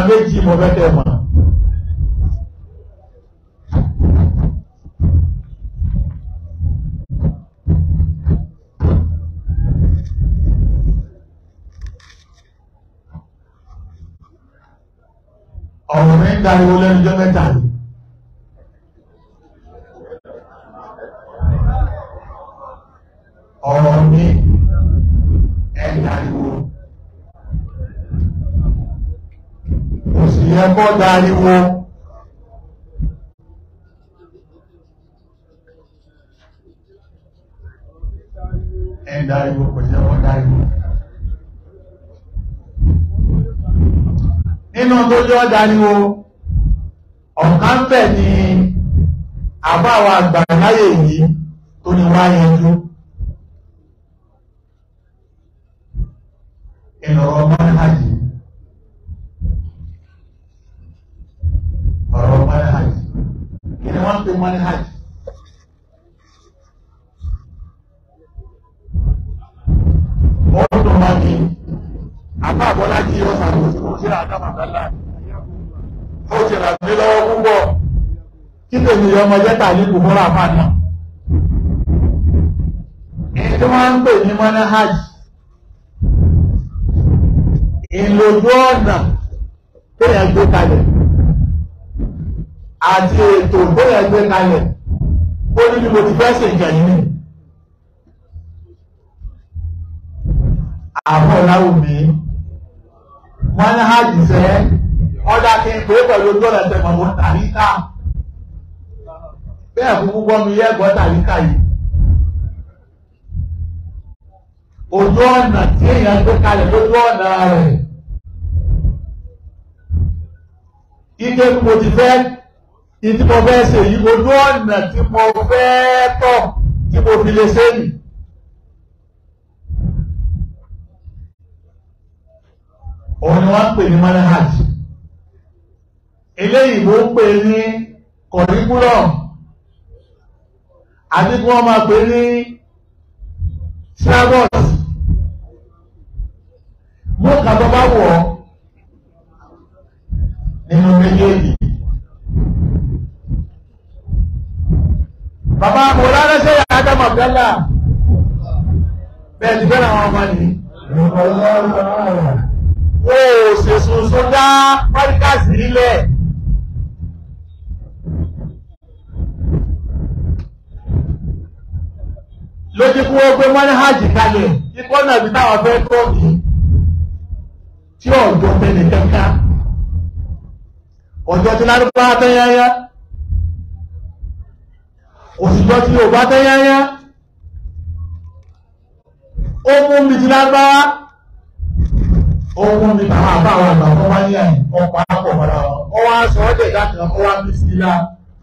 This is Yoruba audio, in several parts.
méjì mo fẹ́ kẹ́ mọ̀. ọ̀rọ̀ mi ń dariwo lẹ́nu jẹ́ mẹ́ta yìí. ọ̀rọ̀ mi ẹ̀ dariwo. kò sì yẹ kó dariwo. ẹ̀ dariwo kò yẹ kó dariwo. nínú tó jọ dariwo ọ̀kan bẹ̀ ni àbáwọ̀ àgbà láyé yìí tó ní wá yanjú. ìrọ̀rọ̀ manhajì ọ̀rọ̀ manhajì kí ni wọ́n ń pè manhajì ó dùn mọ́ mi àbá àbọ́lájì yóò sàbòsí kò sí àdámàdálà ó ti rà mí lọ́wọ́ púpọ̀ kí tèmi ọmọ jẹ́ta ní kòkòrò àfààní èyí tí wọ́n ń pè ní manhajì ìlòjú ọ̀nà téèyàn gbé kalẹ̀ àti ètò téèyàn gbé kalẹ̀ ó ní bí mo ti fẹ́ ṣe ìjà yìí àwọn ọ̀làwùmí wọ́n ní hajj sẹ́ ọ̀dà kí n pè é pẹ̀lú ojú ọ̀nà tẹ̀mọ̀ wọn tàríkà bẹ́ẹ̀ fún púpọ̀ mi yẹ́ gbọ́ tàríkà yìí ojú ọ̀nà tí èèyàn gbé kalẹ̀ lójú ọ̀nà rẹ̀ ike bí mo ti fẹ́ ìdí mo fẹ́ ṣe yìí ojú ọ̀nà tí mo fẹ́ tọ̀ tí mo fi lè ṣe yìí. òun ni wọ́n ń pè ní manhaj eléyìí ló ń pè ní curriculum àti kí wọ́n máa pè ní syllabus mú kàtọ́ bá wọ̀ nínú méjèèjì. Bàbá Mọ̀lá rẹ́sẹ̀ yà Ádámù Abdallá bẹ́ẹ̀ ti fẹ́ràn àwọn ọmọ nìyí. Ó ṣe sunsun dá pọ́díkàsì nílẹ̀. Lójú kí wọ́n gbé mọ́níhàjì kalẹ̀, ikọ́ náà bí táwọn fẹ́ tó mi tí ọ̀dọ́ tẹ́lẹ̀ kankan ọjọ́ tí lárúbá tẹ́yáyá òṣìṣọ́ tí ò bá tẹ́yáyá ó mú mi ti lárúbáwá ó mú mi tàwọn àbáwọn àgbà fún wáyé àyìn ọkọ̀ àpọ̀ mọ́ra wọn ó wá sọ ọ́ dẹ̀ dákan ó wá mí sí ilá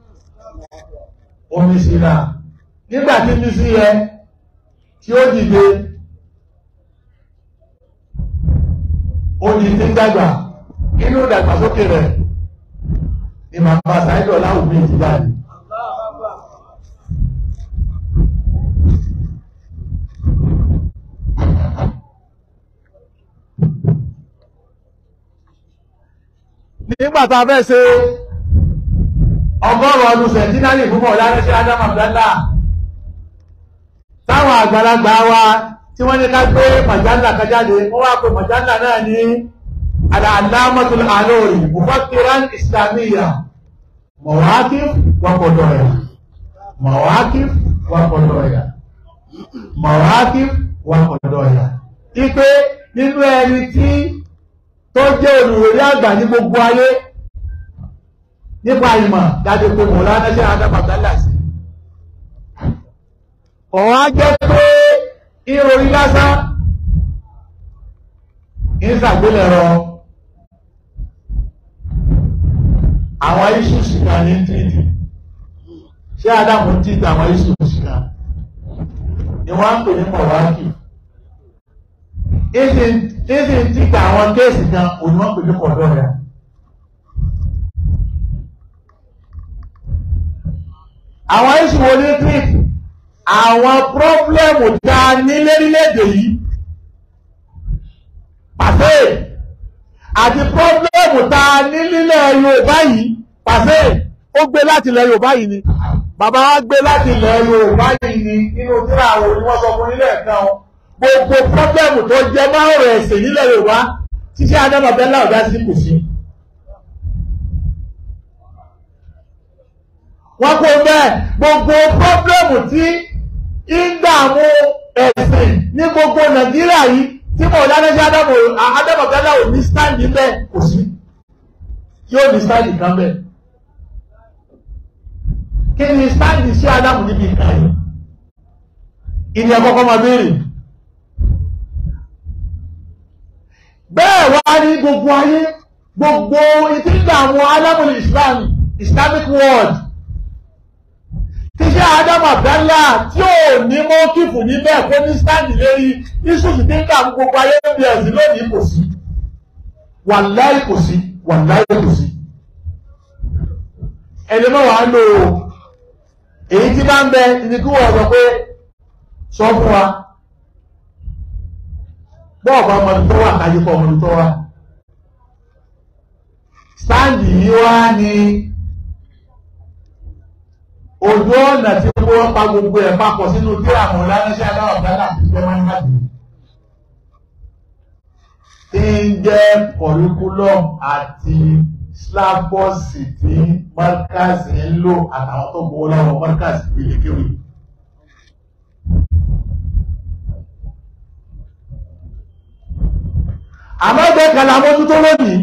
omi sí ilá nígbà tí mí sí yẹ tí ó dìde ó di tí ń dàgbà inú ìdàgbàsókè rẹ̀ ni màmá sáyẹ́dọ̀ láwùmí ti jáde. nígbà tá a fẹ́ ṣe ọgọ́rùn-ún ọdún sẹ̀tínárì fún mọ̀lá rẹ́ṣẹ́ Adam Abdallah táwọn àgbàlagbà wa tí wọ́n ní ká gbé màjálà kájáde wọ́n wá pé màjálà náà ní al-allamatul alori mufakkiran islamiyya mawaqif wa qadaya mawaqif wa qadaya mawaqif wa qadaya ipe nínú ẹni tí tó jẹ́ olùròrí àgbà ní gbogbo ayé nípa ìmọ̀ dájú pé mọ̀lá rẹ́ṣẹ́ Adam Abdallah sí ọ̀wọ́n á jẹ́ pé ìròrí lásán ìsàgbélẹ̀rọ àwọn iṣu ṣìkà ní títì ṣé Ádámù títì àwọn iṣu ṣìkà ni wọ́n ń pè ní mọ̀wákì ìsìn títì àwọn kéèsì kan òní wọ́n pè ní kọ̀dọ̀ rẹ̀ àwọn iṣu wo ní títì àwọn pírọ́blẹ́mù tá a ní lérílẹ̀-èdè yìí pàṣẹ àti pọ́blẹ́mù ta ní nílẹ̀ Yorùbá yìí pàṣẹ ó gbé láti ilẹ̀ Yorùbá yìí ni bàbá wa gbé láti ilẹ̀ Yorùbá yìí ni nínú tíra àwọn ni wọ́n sọ fún nílẹ̀ kan o gbogbo pọ́blẹ́mù tó jẹ máa ń rẹ̀ ẹ̀sìn nílẹ̀ Yorùbá títí adámọ̀bẹ́lá ọ̀dá sí kù sí. wọ́n kó bẹ́ẹ̀ gbogbo pọ́blẹ́mù tí ń dààmú ẹ̀sìn ní gbogbo Nàìjíríà yìí tí mo lánàá adámọ̀bẹ́lá ò ní sáǹdì bẹ́ẹ̀ kò sí yóò ní sáǹdì kan bẹ́ẹ̀ kí ni sáǹdì sí Ádámù níbi ìka yìí ìní ẹ̀kọ́kọ́ máa béèrè bẹ́ẹ̀ wá ní gbogbo ayé gbogbo ìtìgbà àwọn alámùlẹ̀ Islam Islamic world tí ṣe Ádámù Abdallah tí ò ní mọ́ kífù níbẹ̀ kó ní sáǹdì lérí isùsù tí ń dààmú gbogbo ayé ń bí ẹ̀sìn lónìí kò sí wàláì kò sí wàláì kò sí ẹni mọ́ wàá lò ó èyí tí bá ń bẹ ní kí wọ́n sọ pé sọ fún wa bọ́ọ̀bù ọmọdé tó wà kájí kọ́ ọmọdé tó wà sáǹdì yìí wá ní ojú ọ̀nà tí wọ́n pa gbogbo ẹ̀ papọ̀ sínú tí àwọn ọ̀lànàṣẹ́ aláwọ̀ dáná àti ìjọba máa ń bá dùn tí ń jẹ́ curriculum àti slabọ́ọ̀sì tí mọ́rkàsì ń lò àtàwọn tó gbowó lọ́wọ́ mọ́rkàsì pélékéwì. àmọ́ ẹgbẹ́ kan la mójútó lónìí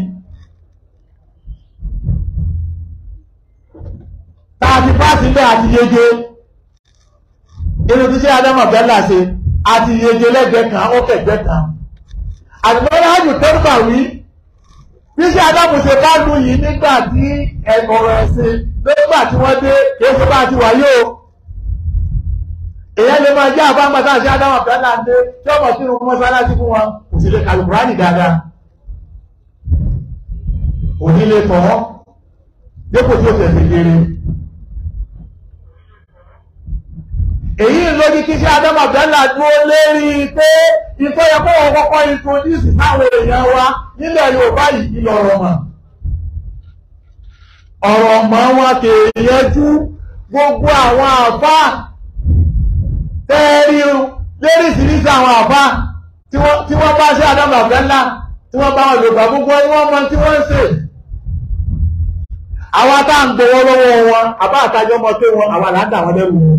tá a ti pàṣẹ bẹ́ẹ̀ àti yege inú tí ṣe Ádámù Abdallah ṣe àti yege lẹ́gbẹ̀ẹ́ kan ó kẹ̀gbẹ́ kan àtìmọ́lá ájù tẹ́rùbà wí bí ṣe Ádámù ṣe bá lù yìí nígbà tí ẹ̀kọ̀rọ̀ ẹ̀sìn nígbà tí wọ́n dé èso bá ti wáyé o èyàn lè máa jẹ́ àbámọ́tá ṣe Ádámù Abdallah ń dé tí ọmọ sínú mọ́sálásí fún wọn kò sì lè kàlùkùránì dáadáa òní lè tọ́ dépò tí ó tẹ̀sí kéré èyí ló ní kí ṣe Ádámù Abdallah dúró lérí pé ìfẹ́ yẹ kó wọn kọ́kọ́ introduce sáwọn èèyàn wa nílẹ̀ Yorùbá yìí lọ́rọ̀ mọ̀ ọ̀rọ̀ mọ́ wọn kèèyànjú gbogbo àwọn àfá tẹ́ẹ̀rí léríṣiríṣi àwọn àfá tí wọ́n bá ṣe Ádámù Abdallah tí wọ́n bá wọn Yorùbá gbogbo ẹni wọ́n mọ tí wọ́n ń ṣe àwọn tá à ń gbowó lọ́wọ́ wọn àbá àtàjọ́ mọ́ pé wọn àwọn àlàdà wọn lẹ́rù wọn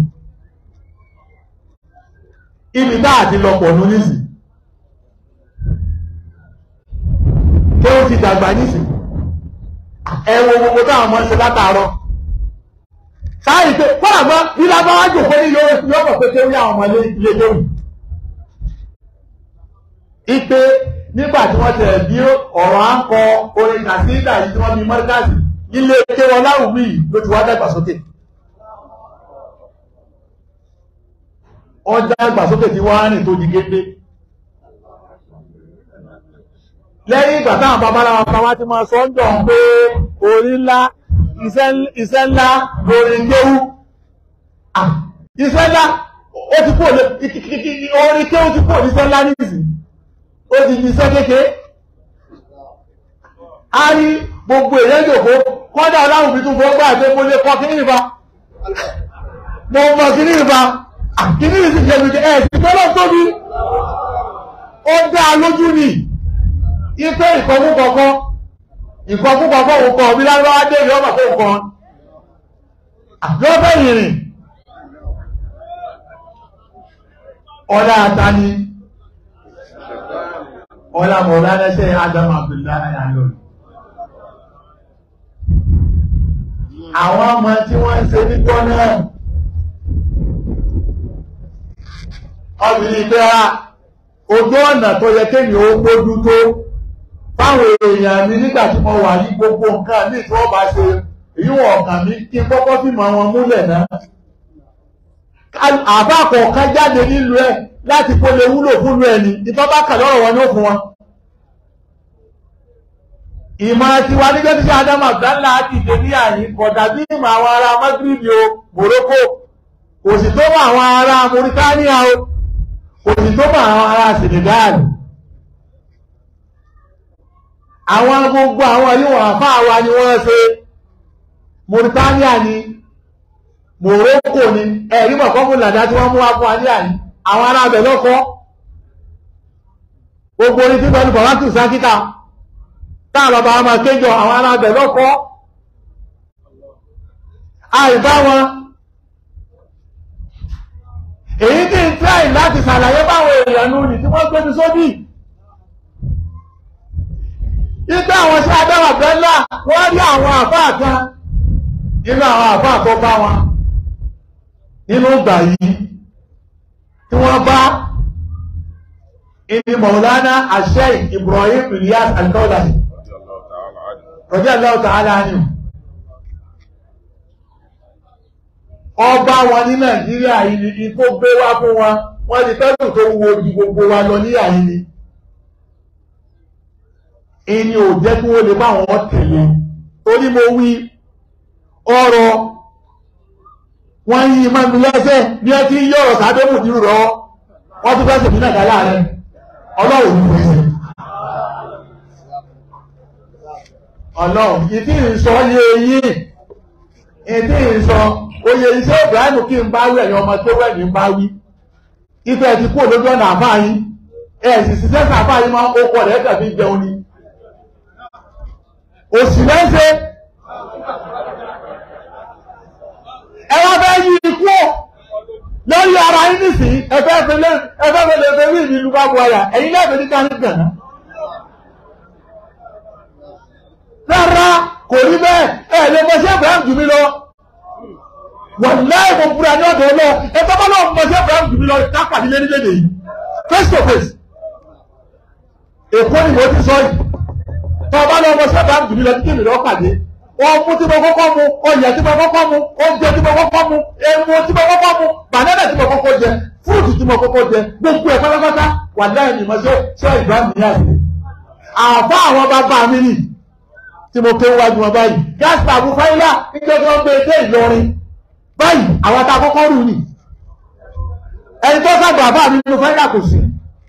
ibi tá àti lọ́pọ̀ ní nísì kí ó ti dàgbà nísì ẹwọ gbogbo táwọn ọmọ ṣe látàárọ̀ sáàrì pé fọ́nà mọ́ bí lábáwá jòkó ní yóò pọ̀ pé kí ó rí àwọn ọmọ ilé lóhùn ipe nígbà tí wọ́n tẹ̀ bí ọ̀rọ̀ à ń kọ orin kàsídà yìí tí wọ́n bí mọ́ríkàsì ilé ké wọn láwùmí ló ti wá dàgbàsókè ọjà ìgbàsókè tí wọ́n rìn tó di gédé lẹ́yìn ìgbà táwọn babaláwa bàbá ti máa sọ ń jọ pé orí ńlá iṣẹ́ ńlá lórí kéwú iṣẹ́ ńlá ó ti kó orí kéwú ti kó iṣẹ́ ńlá nìsí ó ti di iṣẹ́ kékeré a rí gbogbo èèyàn jòkó kọ́dà ọláhùn bí tún fọ́ gbà pé mo lè kọ́ kí ní ìfà mo mọ̀ kí ní ìfà kìíní ìsì jẹ̀bìjẹ̀ ẹ̀ sí tọ́lọ̀ tóbi ó dá lójú ní ipé ìkọ̀mú kọ̀ọ̀kan ìkọ̀mú kọ̀ọ̀kan òkọ̀ bí lárúbáwá dé ìyọ́ mọ̀ fún nǹkan àjọ́fẹ́ ìrìn ọ̀dá àtàní ọ̀là mọ̀lá lẹ́sẹ̀ Ádámù Abdullahi ayọ̀lù àwọn ọmọ tí wọ́n ń ṣe níjọ́ náà ọbìnrin pé á ojú ọ̀nà tó yẹ kéèyàn ó gbójú tó fáwọn èèyàn mi nígbà tí mo wà ní gbogbo nǹkan ní tí wọ́n bá ṣe èyí wọ̀n ọ̀kàn mi kí n kọ́kọ́ fi mọ wọn múlẹ̀ náà àbá kọ̀ọ̀kan jáde nílùú ẹ̀ láti kó lè wúlò fúnlùú ẹni ìtọ́ bá kà lọ́rọ̀ wọn ní ó fún wọn ìmọ̀ tiwa nígbà tí Ádámù Abdallah láti dé ní àyín kọ̀dà bí ìmọ̀ àwọn ará Maghrib o Morocco kò sì tó mọ̀ àwọn ará Mauritania o kò sì tó mọ̀ àwọn ará Senegal àwọn gbogbo àwọn yíwọ̀n àfáà wa ni wọ́n ṣe Mauritania ni Morocco ni ẹ̀rí mọ̀ kọ́kùn làdá tí wọ́n mú wá fún wa ní àyí àwọn ará abẹ̀ lọ́kọ́ gbogbo orí tí pẹ̀lú bàbá tù sákítà táà bàbá wọn máa kéjọ àwọn ará abẹ̀ lọ́kọ́ àìbá wọn èyí tí ń tíráì láti ṣàlàyé báwọn èèyàn nù ní tí wọ́n gbé mi sóbì Igbá àwọn sí adáwà bẹ́lá wọ́n rí àwọn àfáà kan nínú àwọn àfáà tó bá wọn nínú ìgbà yìí tí wọ́n bá ìní Maulana Sheikh Ibrahim Ilyas Al-Kaulahi radiyallahu ta'ala anhu ọba wọn ní Nàìjíríà yìí ni tó gbé wá fún wọn wọ́n ti tẹ́lù tó wo ju gbogbo wa lọ ní àyí ni ẹni ò jẹ́ kí wọ́n lè bá wọn tẹ̀lé torí mo wí ọ̀rọ̀ wọ́n yí máa mi lẹ́sẹ̀ ní ẹ tí yí ọ̀rọ̀ sábẹ́mù ní rọ wọ́n tún fẹ́sẹ̀ nínú àdá láàrẹ ọlọ́run ní fẹ́sẹ̀ ọlọ́run ìdí ìsọ yé yín ìdí ìsọ oyè iṣẹ́ Ibrahim kí n bá wí ẹ̀yìn ọmọ tó wẹ̀ ní bá wí ìfẹ́ ti kú lójú ọ̀nà àfáà yín ẹ̀ sì ṣiṣẹ́ sàfáà yín máa ń kó pọ̀ lẹ́ẹ̀kẹ́ fi jẹun ni òsì lẹ́sẹ̀ ẹwà fẹ́ yí ikú ọ̀ lórí ara yín nìsín ẹfẹ́ fẹ́lẹ́ ẹfẹ́ fẹ́lẹ́ fẹ́lẹ́ ìlú ìlú bá bu ọ̀yà ẹ̀yin lẹ́fẹ̀ẹ́ ní káyọ̀ gànà. rárá kò rí bẹ́ẹ̀ ẹ̀ lè mọ sí Ibrahim jù mí lọ wọ́n láì mo búra ní ọ̀dọ̀ lọ ẹ bá bá lọ́wọ́ mọ sí Ibrahim jù mí lọ kápàdé lé nílé nìyí face to face èkó ni mo ti sọ yìí tọ́ bá lọ ọmọ sẹ́bàá ń dùnmí lọ títí mi lọ pàdé ọmú tí mo kọ́kọ́ mu ọyẹ tí mo kọ́kọ́ mu oúnjẹ tí mo kọ́kọ́ mu ẹmu tí mo kọ́kọ́ mu bànẹ́nà tí mo kọ́kọ́ jẹ fúrúùtù tí mo kọ́kọ́ jẹ gbogbo ẹ̀ pátápátá wà láì ní mọ́ṣẹ́ ṣé ìgbà mi yá sí. àfa àwọn bàbá mi nì tí mo ké wájú wọn báyìí gáàsì àbú fáyílà nítorí wọn gbé dé Ìlọrin báyìí àwọn tá a kọ́kọ́ rù nì ẹni tó sàgbà bàbá mi nínú fáyílà kò sí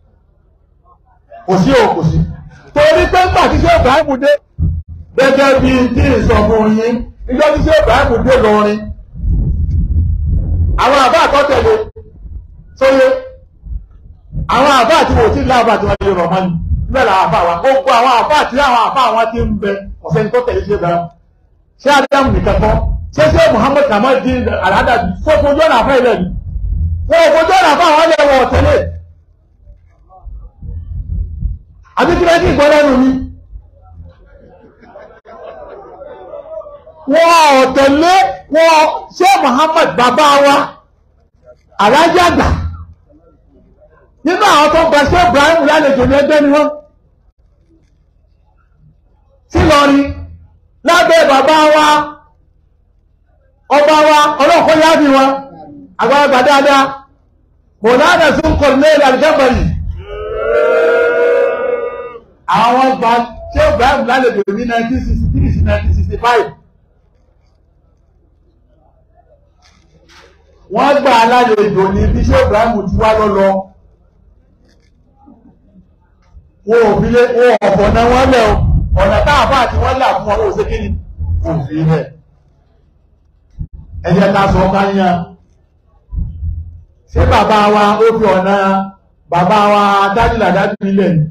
kò sí o kò sí torí pé nígbà tí ṣé Ibrahim dé gẹ́gẹ́ bí tí ń sọ fún yín níjọ́ tí ṣé Ibrahim dé lọrin àwọn àbá àtọ́tẹ̀lé sóyé àwọn àbá àti wò tí láàbà tí wọ́n lè rọ̀ mọ́ni níbẹ̀ làwọn àbá wa gbogbo àwọn àbá àti àwọn àbá wọn ti ń bẹ ọ̀sẹ̀ ní tó tẹ̀lé ṣé Ibrahim ṣé Adamu nìkan kọ́ ṣé ṣé Muhammad Kamal di aládàbí fún ojú ọ̀nà àfẹ́ ilẹ̀ ni fún ojú ọ̀nà àfẹ́ àwọn ilẹ̀ wọ̀ tẹ̀lé àbí kí lẹ́kí ìgbọ́ lẹ́nu mi wọ́n ọ̀tẹ̀lé wọ́n ṣé Muhammad bàbá wa alájẹ́ àgbà nínú àwọn tó gba ṣé Ibrahim lálejò ní ẹgbẹ́ ni wọ́n sí lọrin lábẹ́ bàbá wa ọba wa ọlọ́kọ́ yáàbí wọn àgbàlagbà dáadáa mọ̀lánà sí ń kọ̀ lẹ́yìn àjẹ́bẹ̀rì àwọn gba ṣé Ibrahim lálejò ní 1963 sí 1965 wọ́n gbà lálejò ní bí ṣé Ibrahim ti wá lọ́lọ́ wọ́n ò fi lé wọ́n ọ̀pọ̀ náà wọ́n lẹ̀ ọ̀nà táàfà àti wọ́n là fún ọwọ́ òṣèké ní òfin ilẹ̀ ẹjẹ́ ká sọ ká yán ṣé bàbá wa ó fi ọ̀nà bàbá wa dájúlà dájú nílẹ̀ ni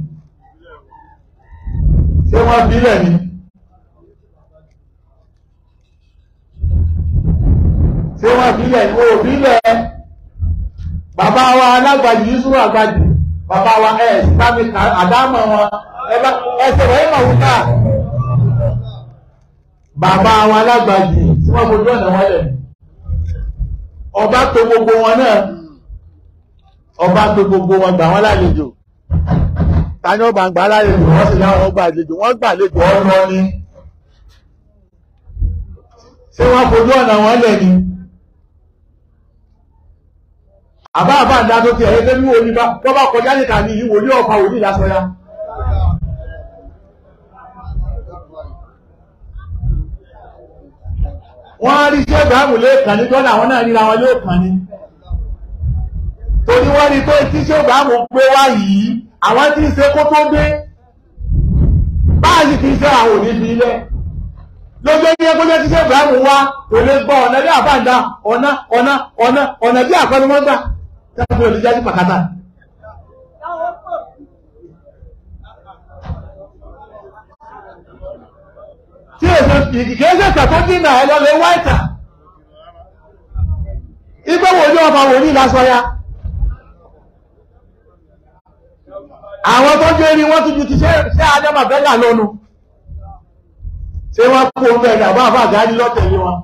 ṣé wọ́n fi ilẹ̀ ni ṣé wọ́n fi ilẹ̀ ni ó fi ilẹ̀ bàbá wa alágbàjì yusuf àgbàjì bàbá wa ẹ̀ sítámi àdámọ̀ wọn ẹsẹ̀ rẹ̀ mọ̀ wúkà bàbá wa alágbàjì tí wọ́n fojú ọ̀nà wọn lẹ̀ ọba tó gbogbo wọn náà ọba tó gbogbo wọn gbà wọn lálejò tani ọba gbà lálejò wọ́n sì láwọn ọgbà àlejò wọ́n gbà àlejò ọ̀rọ̀ ni ṣé wọ́n fojú ọ̀nà wọn lẹ̀ ni àbá àbá àdá tó ti ẹ̀yẹ́ tẹ́lú òní bá wọ́n bá kọjá nìkan ní ìwò ní ọ̀fà òní lásọ ya wọ́n rí ṣé ìbáàmù lẹ́ẹ̀kan ní tọ́lá àwọn náà ríra wọn lẹ́ẹ̀kan ní torí wọ́n rí pé tí ṣé ìbáàmù gbé wá yìí àwọn tí ń ṣe kó tó gbé báyìí kì í ṣe àwọn òní fi ilẹ̀ lójú ní ẹgbẹ́ tí ṣe Ibrahim wá kò lè gbọ́ ọ̀nà bí àbáǹdà ọ̀nà ọ̀nà ọ̀nà ọ̀nà bí àpẹnumọ́gbà tẹ́lifí olùjá sí pàkátà. tí èso ìkìkẹ́sẹ̀ tẹ̀tọ́ dínà ẹ lọ lè wáìtà igbó wo ni ọba wò ní ìlàsọ ya àwọn tó jẹ́ rí wọ́n tún ju ti ṣe adama bẹ́gà lọ́nu ṣé wọ́n kú omi ẹ̀dá àbá àbá àgáyé lọ́tẹ̀lé wọn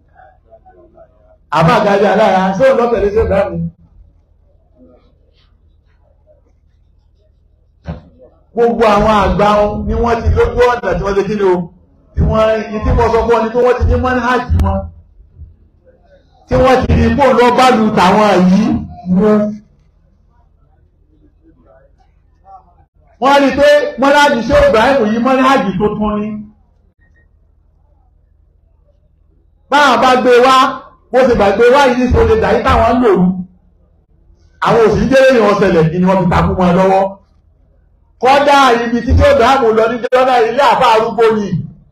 àbá àgáyé alára ṣé òun lọ́tẹ̀lé ṣé ìbá mi. gbogbo àwọn àgbà ni wọ́n ti lójú ọ̀nà tí wọ́n ti kíni o tí wọ́n yìí tí mo sọ fún ọ ni pé wọ́n ti ní mọ́níhàjì wọn tí wọ́n ti ní kó lọ bá lu tàwọn yìí mú. wọ́n rí i pé mọ́níhàjì ṣé Ibrahim yìí mọ́níhàjì tó tún ní. báwọn bá gbé wá bó ṣe gbàgbé wá yìí ní sọ́lé dàí táwọn ń lò rú àwọn òsì jẹ́rẹ́ ìwọ̀n ṣẹlẹ̀ ni wọ́n fi takú wọn lọ́wọ́ kọ́dá ibi tí ṣé Ibrahim lọ ní jọ́nà ilé àbá arúgbó ni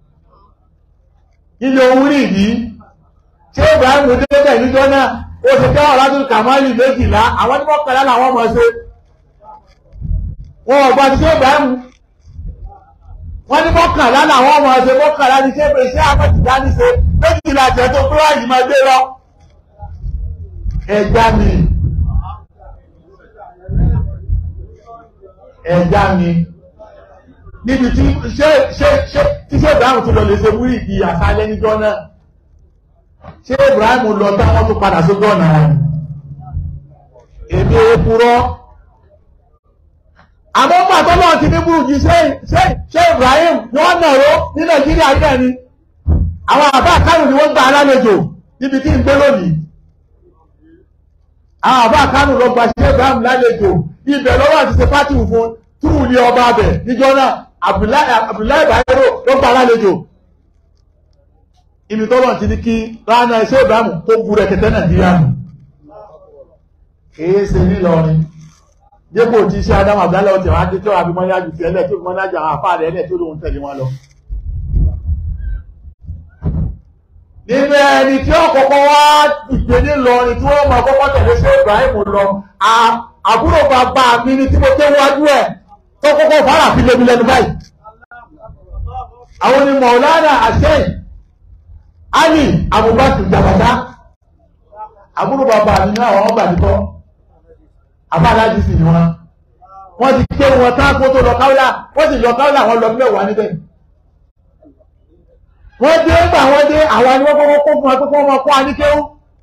ilé ohun rí yìí ṣé Ibrahim débẹ̀ ní jọ́nà ó ṣe kẹ́ ọ̀rá tó kàmáàlì méjìlá àwọn tí wọ́n kọ̀lá làwọn mọ̀ ṣe wọn ò gbà tí ṣé Ibrahim wọ́n ní mọ́kànlá làwọn ọmọ ọ̀sẹ̀ mọ́kànlá ní ṣé ṣé àmọ́tìdá ní ṣe méjìlá jẹ́ tó kúrò yìí máa gbé lọ. ẹja mi ẹja mi níbi tí ṣé ṣé ṣé tí ṣé Ibrahim tó lọ lè ṣe wúrì di àṣálẹ́ níjọ́ náà ṣé Ibrahim lọ táwọn tó padà sójú ọ̀nà rẹ̀ èmi èkúrọ́ àmọ́ pàtó náà ti ní burújí ṣé ṣé Ibrahim ni wọ́n nàró ní Nàìjíríà yìí náà ni àwọn àbá kánù ni wọ́n gba alálejò níbi tí ń gbé lónìí àwọn àbá kánù lọ gba ṣé Ibrahim lálejò ibẹ̀ lọ́wọ́ àti ṣe pátì fún túrú ní ọba abẹ níjọ́ náà Abdullahi Bayero ló gba alálejò ibi tọ́lọ̀ ti ní kí rana ṣé Ibrahim tó bu rẹ̀kẹ̀tẹ̀ Nàìjíríà nù kìí ṣe nílọrin dépò tí iṣẹ́ Adamu Abdullahi ọ̀tẹ̀ wá dé tó àbí mọ́nyájú ti ẹlẹ́ tó fi mọ́nyájú àwọn afá rẹ̀ ẹlẹ́ tó lóun tẹ̀lé wọn lọ. nínú ẹni tí ó kọ́kọ́ wá dìde nílọrin tí wọ́n máa kọ́kọ́ tẹ̀lé sí Ibrahim lọ àbúrò bàbá mi ni tí mo ké wájú ẹ̀ tó kọ́kọ́ fara fi lébi lẹ́nu báyìí. àwọn ni Maulana Hussein Ali Abubakar Jabata àbúrò bàbá mi ní àwọn ọgbà nìkan àbáláàjì sì ni wọn wọ́n ti ké wọn táàkó tó lọ káwọ́lá wọ́n sì lọ káwọ́lá wọn lọ mẹ́wàá níbẹ̀ wọ́n dé gbà wọ́n dé àwọn ni wọ́n kọ́kọ́ kó fún wọn tó kọ́ wọn kó wa ní kéwú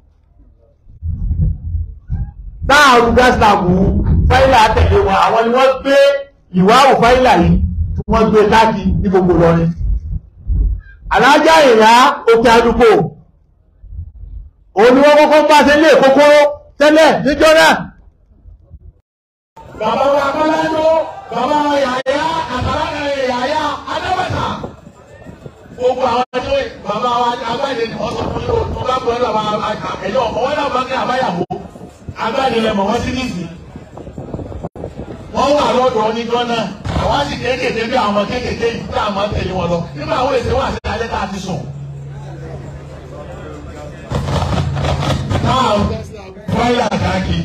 táàrù gáàsìlàbù fáìlà tẹ̀lé wọn àwọn ni wọ́n gbé ìwáwò fáìlà yìí tí wọ́n gbé káàkiri ní gbogbo lọrin alájà ìyá òkè àdúgbò òun ni wọ́n kọ́kọ́ bá ṣe lé kókóró tẹ́lẹ̀ níjọ́ náà bàbá wa kọ́lájọ́ bàbá wa yàyà àtàrà yàyà adábàtà gbogbo àwọn ẹjọ́ bàbá wa agbáyé ni ọ̀sán fún yóò tó bá gbọ́dọ̀ àwọn ẹ̀yọ́ ọ̀wọ́ náà bá ní àbáyàwó agbáyé rẹ̀ mọ̀ wọ́n sí nìsí. wọ́n wà lọ́dọ̀ oníjọ́ náà àwọn sì kéékèèké bí àwọn kéékèèké yìí tí àwọn tẹ̀lé wọn lọ nígbà àwọn èsè wà sí alẹ́ tá a ti sùn. náà wọ́n yà káàkiri.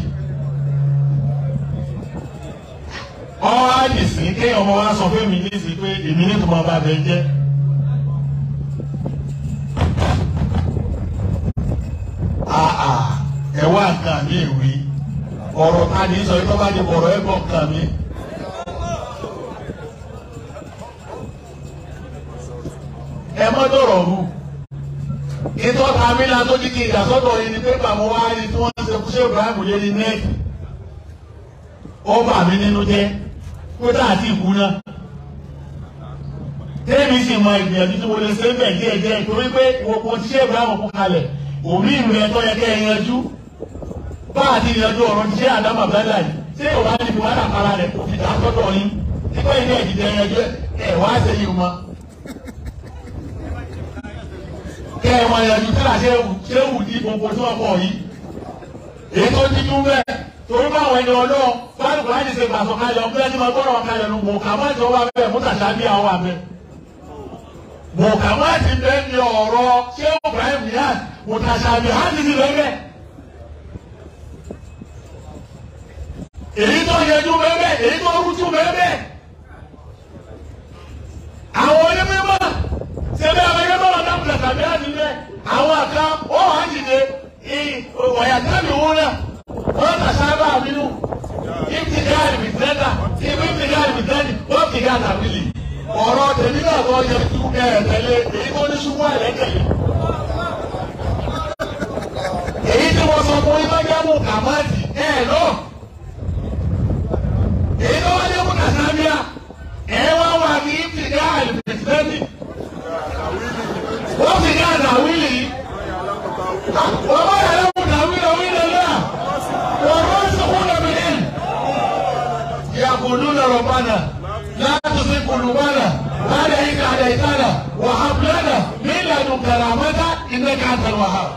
ọwọ́ àdìsí kéèyàn ọmọ wa sọ fún mi nísìsiyìí pé èmi ní tòmọ́ bá bẹ jẹ́. ẹ wá nǹkan mi ìwé ọ̀rọ̀ ta ni sọ tó bá di ọ̀rọ̀ ẹ̀ bọ̀ nǹkan mi. ẹ mọ́ dọ̀rọ̀ rú ìtọ́ta mi la tó ní kí ìdásọ́dọ̀ yìí ni pé bàmọ́ wá rí tí wọ́n ṣe fún ṣé Ibrahim lé ní nẹ́ẹ̀kì ó bà mí nínú jẹ́ kó tá àti ìkú náà. Tẹ́mi sì mọ ìgbìyànjú tí mo lè ṣe bẹ̀ díẹ̀ díẹ̀ torí pé gbogbo tí ṣé Ibrahim kú kalẹ̀ òmí ìlú ẹ̀ tó yẹ kẹ́ ẹ yanjú. Bá àti ìyanjú ọ̀rọ̀ ti ṣé Àdámà Bẹ́lá yìí ṣé ìwà ní ìwà àkàrà rẹ̀ kò fi dá sọ́dọ̀ yín. Nígbà yìí náà ìdíje yanjú ẹ̀ wá ṣe yìí mọ́. Kẹ́ ẹ wọn yanjú tí ṣé wù ní gbogbo tí wọ́n kọ̀ yìí. Èyí tó dídú bẹ́ẹ̀ torí báwọn ẹni ọlọ́run báyìí kò láti ṣe gbàsọ̀kalẹ̀ ọ̀gbẹ́ni máa gbọ́dọ̀ kalẹ̀ nù mọ̀ kà má jọ wá bẹ́ẹ̀ mú tàṣà bí àwọn àbẹ̀. mọ̀kàmáàtì bẹ́ẹ̀ ni ọ̀rọ̀ ṣé Ibrahim Niyas mùtàṣàbí hàtì ti bẹ́ẹ̀ èyí tó yẹjú bẹ́ẹ̀ èyí tó rújú bẹ́ẹ̀ àwọn onímọ̀ sẹ́bẹ̀ àwọn ẹgbẹ́ wọn náà mùtàṣàbí hàtì bẹ́ẹ̀ àwọn àká ó wà jìde wọ̀yàtàbí wọn náà wọ́n tàṣàbà àmínú ìtìgáàlì bìtẹ́nà ìbìtìgáàlì bìtẹ́nì wọ́n tìgáàlì àbílì ọ̀rọ̀ tèmi náà tó yẹ kí ẹ tẹ̀lé èyí tó ní ṣubú àlẹ́ tẹ̀lé. èyí tí wọ́n sọ fún yín lọ́jọ́ mú kàmáàtì ẹ̀ lọ. èyí tó wájú mú kàsámíà ẹ̀ wá wà ní ìfìdá àlùfẹ́sìlẹ́sì. wọ́n fi ká àdàwílì. wọ́n bá yàrá mú dàwílì wílì náà. wọ́n bá sọ̀kún lọ́mìnir. يقولون ربنا لا تزغ قلوبنا بعد إذ هديتنا وهب لنا من لدنك رحمة إنك أنت الوهاب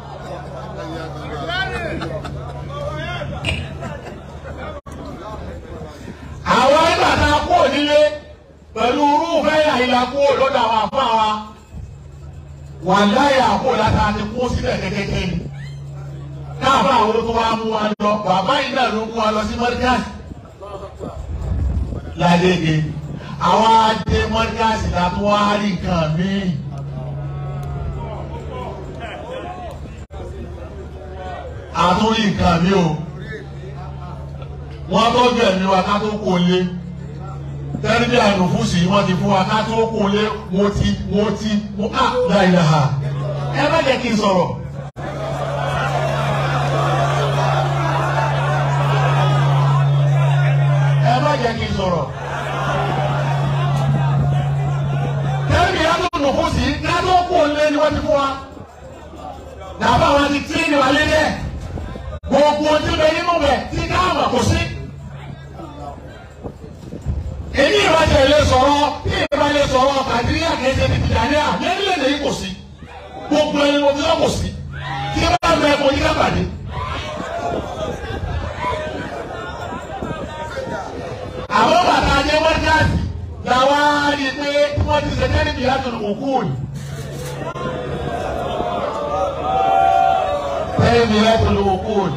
àwọn ìgbà tá a kúrò nílé pẹ̀lú irúfẹ́ àyílá kúrò lọ́dọ̀ àwọn àfáà wa wà láyà kúrò látara ti kú sílẹ̀ kékeré ni káàbà àwọn tó wá mú wa lọ bàbá yìí náà ló mú wa lọ sí mọ́ríkàsì ládége àwọn adé mọ́ríkàsì la tó wá rí nǹkan míì. àtúrí nǹkan mi o wọ́n tọ́jú ẹ̀mí wa ká tó kó lé tẹ́lifí ànùfúsì wọ́n ti fún wa ká tó kó lé mo ti mo ti mo á láìláha ẹ má jẹ́ kí n sọ̀rọ̀. ẹ má jẹ́ kí n sọ̀rọ̀. tẹ́lifí ànùfúsì ká tó kó lé ni wọ́n ti fún wa. Nàbà wa ti tí ni wà lé dẹ́. Gbogbo ojú bẹ nínú bẹ̀ tí káàmà kò sí. Èmi ìbájẹ́ ilé sọ̀rọ̀ bí ìbájẹ́ sọ̀rọ̀ Nàìjíríà kẹsẹ̀ ti Tìjàníà lẹ́rìnlẹ́dẹ̀ yìí kò sí. Gbogbo ẹni mo fi sọ kò sí. Tí bá bẹ kò yí kábàdé. Àwọn bàtà ajẹ́ mọ́tíkàsì làwọn á rí i pé tí wọ́n ti ṣe kẹ́rìbì láti òkú òní. تيمية الوقود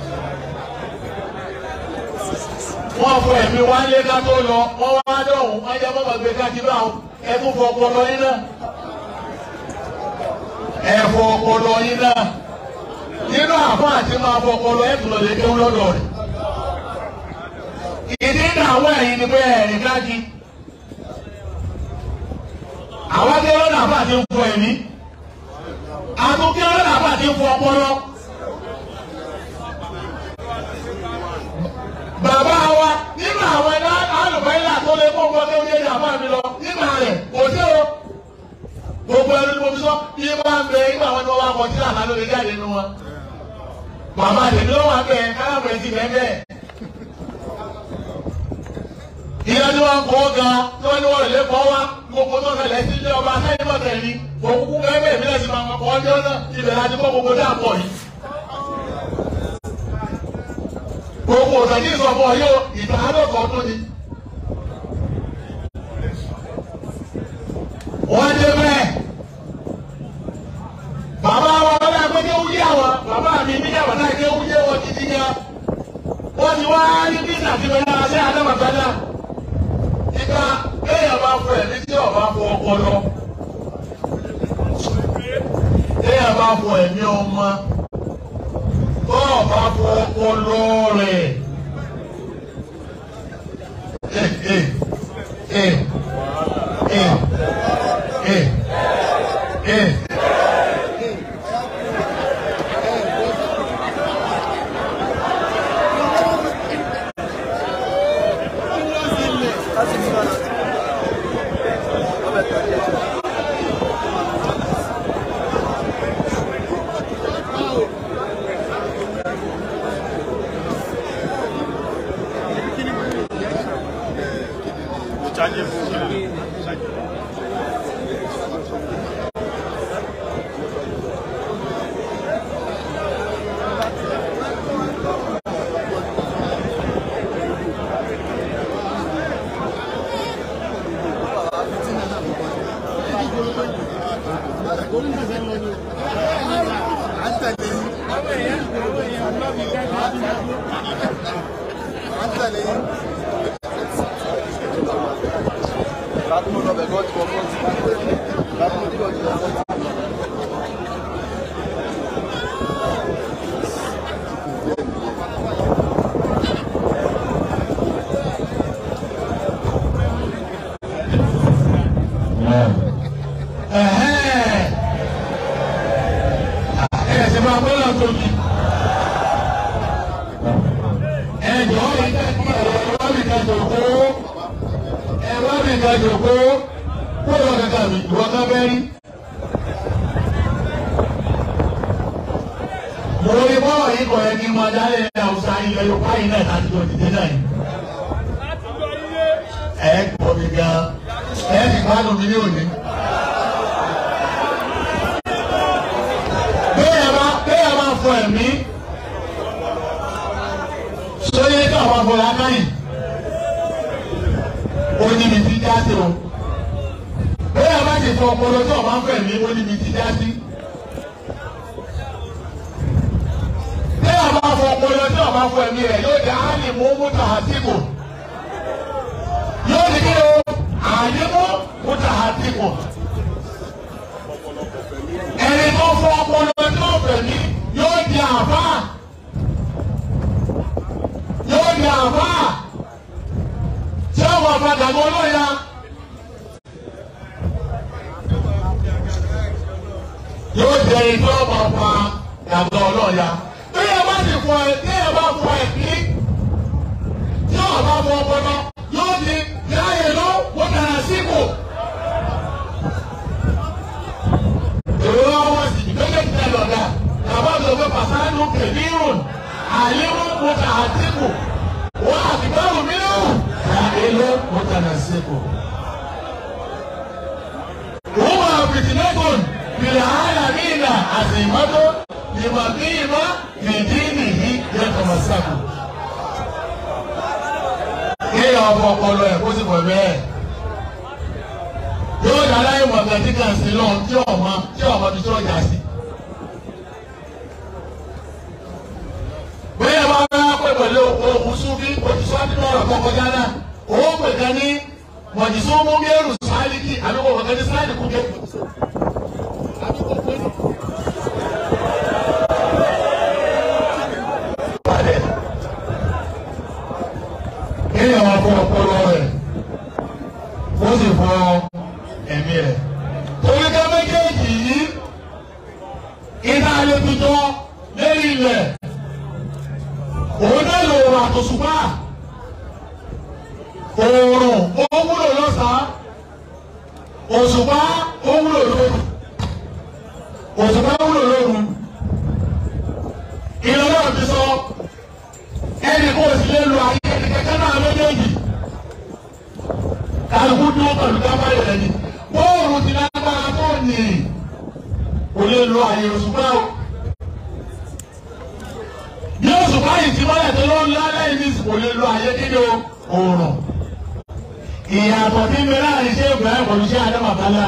wọ́n fọ ẹ̀mí wálé ká tó lọ wọ́n wá dọ̀hún wọ́n jẹ́ bọ́bà gbé káàkiri báwọn ẹ tún fọ ọpọlọ yín náà ẹ fọ ọpọlọ yín náà nínú àfọ àti máa fọ ọpọlọ ẹ tún lọ lè kéwú lọ́dọ̀ rẹ̀ ìdí ìdààmú ẹ̀yìn ni pé ẹ̀rìn káàkiri àwọn akẹ́wọ́n náà fà ti ń fọ ẹ̀mí àtúnkẹ́wọ́n náà fà ti ń fọ ọpọlọ. bàbá wa nínú àwọn ẹ̀dá alùpàìlà tó lè kó nǹkan tó ń yé ìyàbá mi lọ nínú rẹ̀ kò sí o gbogbo ẹni tí mo fi sọ bí bá ń bẹ nígbà wọn ni wọn bá kọ sí àná lórí jáde nínú wọn bàbá tèmi ló wà bẹ kálámù ẹ ti bẹ bẹ ìyá tí wọn kọ ga tí wọn ní wọn lè kọ wá gbogbo tó ṣẹlẹ̀ sí ilé ọba sẹ́yìn bọ tẹ́lẹ̀ ní òkúkú bẹ́ẹ̀ bẹ́ẹ̀ mi lẹsìn máa kọ ọjọ́ náà ibẹ̀ láti kọ gbogbo dáàbọ yìí. gbogbo òtẹ̀jú ìsọ̀bọ̀ yóò ìgbà àádọ́kọ̀ ọdún ni. wọ́n dé bẹ́ẹ̀. bàbá wa wọlé agbẹ́jẹ́ wúyé àwọn bàbá mi níyàwó náà jẹ́ wúyé wọn títí ya. wọ́n ti wá ní bísí àti bẹ́ẹ̀ náà ṣé àdàmàgbádà. ìgbà kéèyàn bá fọ ẹ̀mí tí ọba fọ ọpọlọ. kéèyàn bá fọ ẹ̀mí ọmọ tó bá fọ ọpọlọ rẹ̀. Eh, eh, eh, eh, eh, eh. Ẹ̀hẹ́n. Ẹ ṣe máa gbọ́dọ̀ tóbi. Ẹ jọ̀ọ́ mi ká kí ẹ wá mi ká jòkó. Ẹ wá mi ká jòkó. Kó lọ kàkà mi, ìwọ ká bẹ́ rí. Mo rí bọ́ọ̀ yìí kọ̀ ẹ́ kí n máa dálé ní Hausa ilẹ̀ Yorùbá yìí náà láti jọ dìde náà yìí. Ẹ gbọ́ mi gan. Ẹ ti gbádùn mi ní òní. Béèyàn bá béèyàn bá fọ ẹ̀mí. Sóyè kí àwọn afọlá káyìn. Ó ní mi ti já sí o. Béèyàn bá ti fọ ọpọlọ tí ọba ń fọ ẹ̀mí ó ní mi ti já sí. Béèyàn bá fọ ọpọlọ tí ọba fọ ẹ̀mí rẹ̀ yóò di áàlì mú múta àtìkù. Yóò di kí o àlè mú múta àtìkù ẹni tó fọ ọpọlọ tó fẹ̀mí yóò di àbá yóò di àbá tí ó wà padà mọ́ lọ́ya. yóò di ẹni tó wà pa yàtọ̀ ọlọ́ya. bí ẹ bá ti fọ ẹ bí ẹ bá fọ ẹ kí tí ó bá fọ ọpọlọ yóò di láyé lọ wọ́n dára síkò. ìrora wọn sì ìgbẹ́jẹ̀ ti ẹ lọ́dà bàbá mi ò fẹ́ pàṣánù kẹ̀lírùn àlírùn mọ́tà àtìkù wọ́n àtìgbàrún mìíràn àìlú mọ́tà nà síkù. wọ́n wà fìtìlẹ́gùn bìrẹ̀ àyà nínà àtìmọ́tò ìmọ̀kìmọ̀ fìdí nìyí yẹtọ̀ mọ̀sákù. kéèyàn ọkọ̀ ọpọlọ ẹ̀ kó sì pọ̀ bẹ́ẹ̀ yóò dára ìmọ̀ gàdí kan sí lọ tí ọmọ tí ọmọ tó tó jà sí. bóyá bá bá pè pẹ̀lú ohun súnfí òtútù nínú ọ̀rọ̀ kọ́kọ́ jáná owó pè kan ní mọ̀jìsú mú mẹ́rù sáálíkì àbíkò kọ̀ọ̀kan ní sáálì kú kẹ́. kéèyàn máa fọ ọpọlọ rẹ̀ ó sì fọ ẹ̀mí rẹ̀. Torí ká méjèèjì yìí, iná alẹ́bíjọ́ lérí ilẹ̀. Òun náà lò wà àtòṣùpá. Oòrùn ó wúlò lọ́sàn-án. Òṣùpá ó wúlò lóru. Òṣùpá wúlò lóru. Ìlọ́lá ti sọ ẹnì kò sí lè lo ayé ẹnì kẹ́kẹ́ náà méjèèjì kálukú dúró pẹ̀lú kábàárì rẹ̀ ni bóòrù ti lágbára tó nì kò lè lo àyè òṣùpá o. bí òṣùpá yìí ti mọ́lẹ̀ tó ló ń lálẹ́ yìí ní kò lè lo àyè nínú òòrùn. ìyàtọ̀ tí mi láàrin ṣé ìbẹ̀rẹ̀ pẹ̀lú ṣé adé màbálà.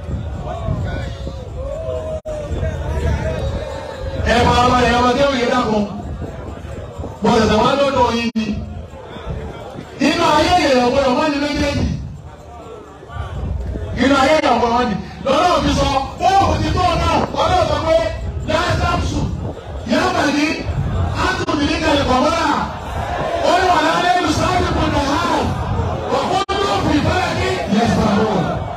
ẹ máa ma ẹ̀ ọmọ kéwì yìí dàkún. mo tẹ̀sẹ̀ wá lọ́dọ̀ yìí ni. inú ayé ìrẹ̀ ọ̀gbọ́dọ̀ wọ́n ní méjèèjì inú ayé ìyàwó wọn ni lọ́nà òbí sọ fóònù ti tó náà ọlọ́run sọ pé lẹ́sàmùsù yàrá ní átùmí ní kẹlẹ́kọ̀ọ́mọ́ra ó ní wà lálẹ́ ìlú sáàbì kò nà á wà kó ní òfin ìfẹ́lẹ́ ní yẹsàrò.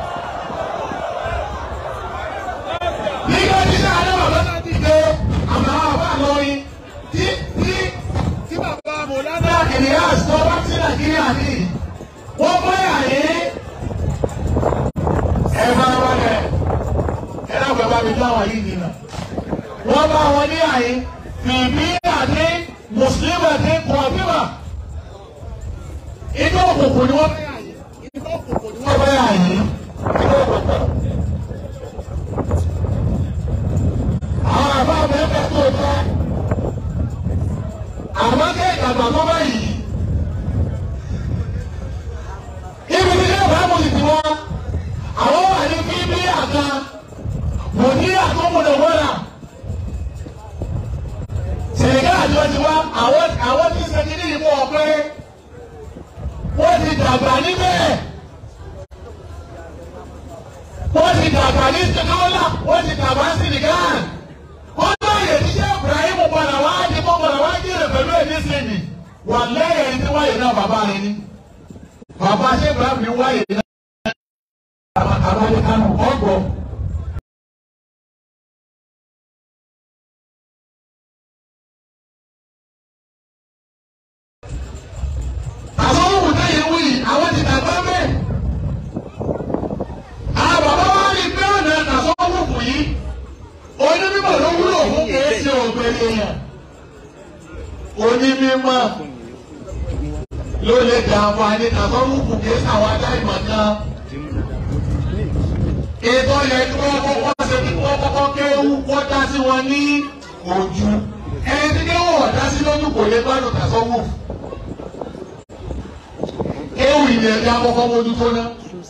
nígbà tí sáà ní bàbá náà ti dé àmọ́ àwọn àbá lọ́yìn tí tí tí bàbá mọ̀lánà kìnìyà sọ wá sí nàìjíríà ní wọ́n bọ́ yà yìí ẹ bá wà lẹ ẹ náà bàbá mi dá wọn yìí nìyà wọn bá wọn ní àyè bìbí àti mùsùlùmí àti kọ̀ọ̀bíwà inú òkùnkùn ni wọ́n bá yà yìí inú òkùnkùn ni wọ́n bá yà yìí inú òkùnkùn. àwọn àbá mẹ́fẹ́ tó tọ́ àwọn kéèkà bàbá báyìí ibi tí yóò bá mú ìdí wọn àwọn wà ní bíbí àga wò ní àtúmọ̀lẹ̀ wọ́là sẹ̀gá àjọ ti wá àwọn àwọn nì wà lẹ́yìn ẹni tí wáyé náà bàbá rẹ ni bàbá ṣé Ibrahim ní wáyé náà àbálẹ kánú ọgbọ. àwọn òwò táyé wí àwọn ti dàgbà bẹ́ẹ̀. àwọn bàbá wa rí pé ọ̀nà àsọ̀wọ̀fù yìí onímọ̀ ló wúlò fún kìí ṣe ògbèrè yẹn. onímọ̀ ló lè dà àǹfààní àsọ̀wọ̀fù kìí ṣàwọn adáìmọ̀ kan. ètò yẹn kí wọ́n kọ́kọ́ ṣe kí wọ́n kọ́kọ́ kéwú wọ́n dá sí wọn ní ojú. ẹni tí kéwú ọ̀dá sí lójú kò lè gbádùn àsọ̀wọ̀fù ewu ilẹ̀ ẹ̀dá kọ́kọ́ mójú tó ná.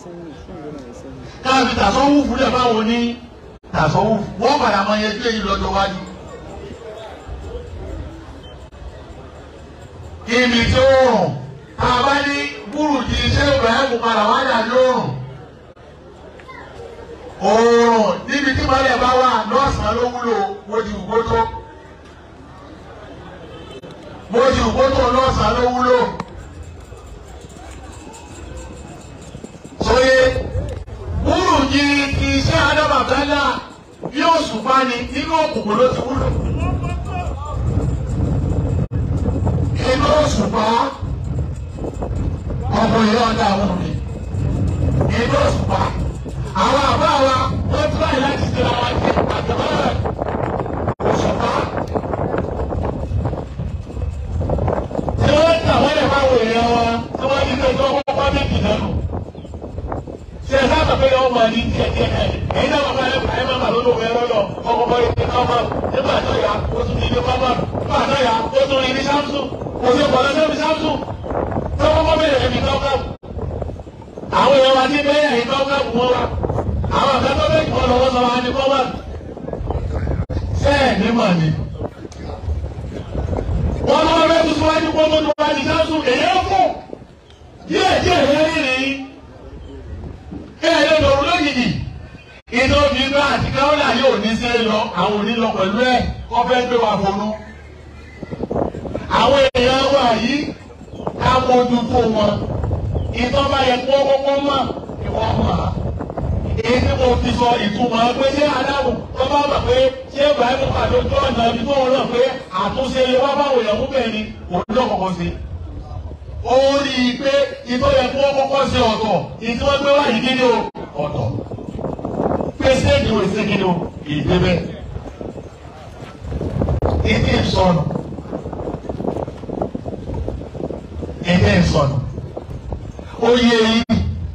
káàbí tàṣọ́wù fúlẹ̀ báwo ní tàṣọ́wù wọ́n padà máa yẹ sílẹ̀ yìí lọ́jọ́ wájú. ibi tí ó rùn tá a bá ní búrùjì iṣẹ́ Ibrahim padà wájà lóòrùn. òòrùn níbi tí mọ́lẹ̀ bá wà lọ́sàn-án ló wúlò mojú ìgbótó. mojú ìgbótó lọ́sàn-án ló wúlò. sóye wúrù ní iṣẹ́ adábàbẹ́lá bí òṣùpá ni nínú òkùnkùn ló ti wúlò. inú òṣùpá ọmọ ìyá ọ̀dà àwọn mi inú òṣùpá àwọn àbá wa wọ́n tún láyé láti ṣe àwọn àti àjọyọ̀ òṣùpá. tí wọ́n tà wọ́n lè máa wò èèyàn wa tí wọ́n ti tẹ́jú ọkọ̀ pọ́ méjì lẹ́nu ṣe ẹ sábà pé ọmọ ní díẹ̀ díẹ̀ ẹ ẹ̀yin náà bàbá ẹ ẹ máa bà lórí òwe lọ́dọ̀ ọmọ bọ́ ilé kámá nígbà tó yà ó tún ní ilé kámá nígbà tó yà ó tún ní ilé sámsù kò sí ọ̀pọ̀ lọ́sẹ̀ ní sámsù tó kọ́kọ́ bẹ̀rẹ̀ ẹ̀mí káwọ́káwù. àwọn èèyàn wa ti bẹ́ẹ̀ ẹ̀yìn káwọ́káwù wọn wa àwọn àgbàdo bẹ́ẹ̀ kọ́ lọ́wọ́ sọ wa ní kọ́má. sẹ́ẹ̀ ní mà ní. wọ́n lọ́wọ́ bẹ́ẹ̀ tuntun wájú kó tó tó wájú sámsù èyí ó kù díẹ̀ díẹ̀ rẹ́rìn-ín ẹ̀rẹ́ lòun lójijì iná bí iná àti káwọ́là yóò ní sí lọ àwọn òní lọ pẹ̀lú ẹ̀ kọ́ fẹ́ gbé wa fọnú. àwọn èèyàn wà yìí ká mójú tó wọn ìtọ́ bá yẹ kó kọ́kọ́ mọ̀ kí wọ́n mọ̀ á. èyí tí mo fi sọ ìtumọ̀ pé ṣé adáwò tó bá mọ̀ pé ṣé Ibrahim pàdé ojú ọ̀nà ibi tó wọn náà pé àtúnṣe wá báwo yẹn mú bẹ́ẹ̀ ni òun náà kọ̀kọ́ sí ó rí i pé ìtọ́ yẹ kó kọ́kọ́ ṣe ọ̀tọ̀ ìtí wọ́n gbé wáyé kí ni o ọ̀tọ̀ pé séèdì wo ṣe kí ni o ìdébẹ̀ ìdí ìsọnù ìdí ìsọnù oyè yìí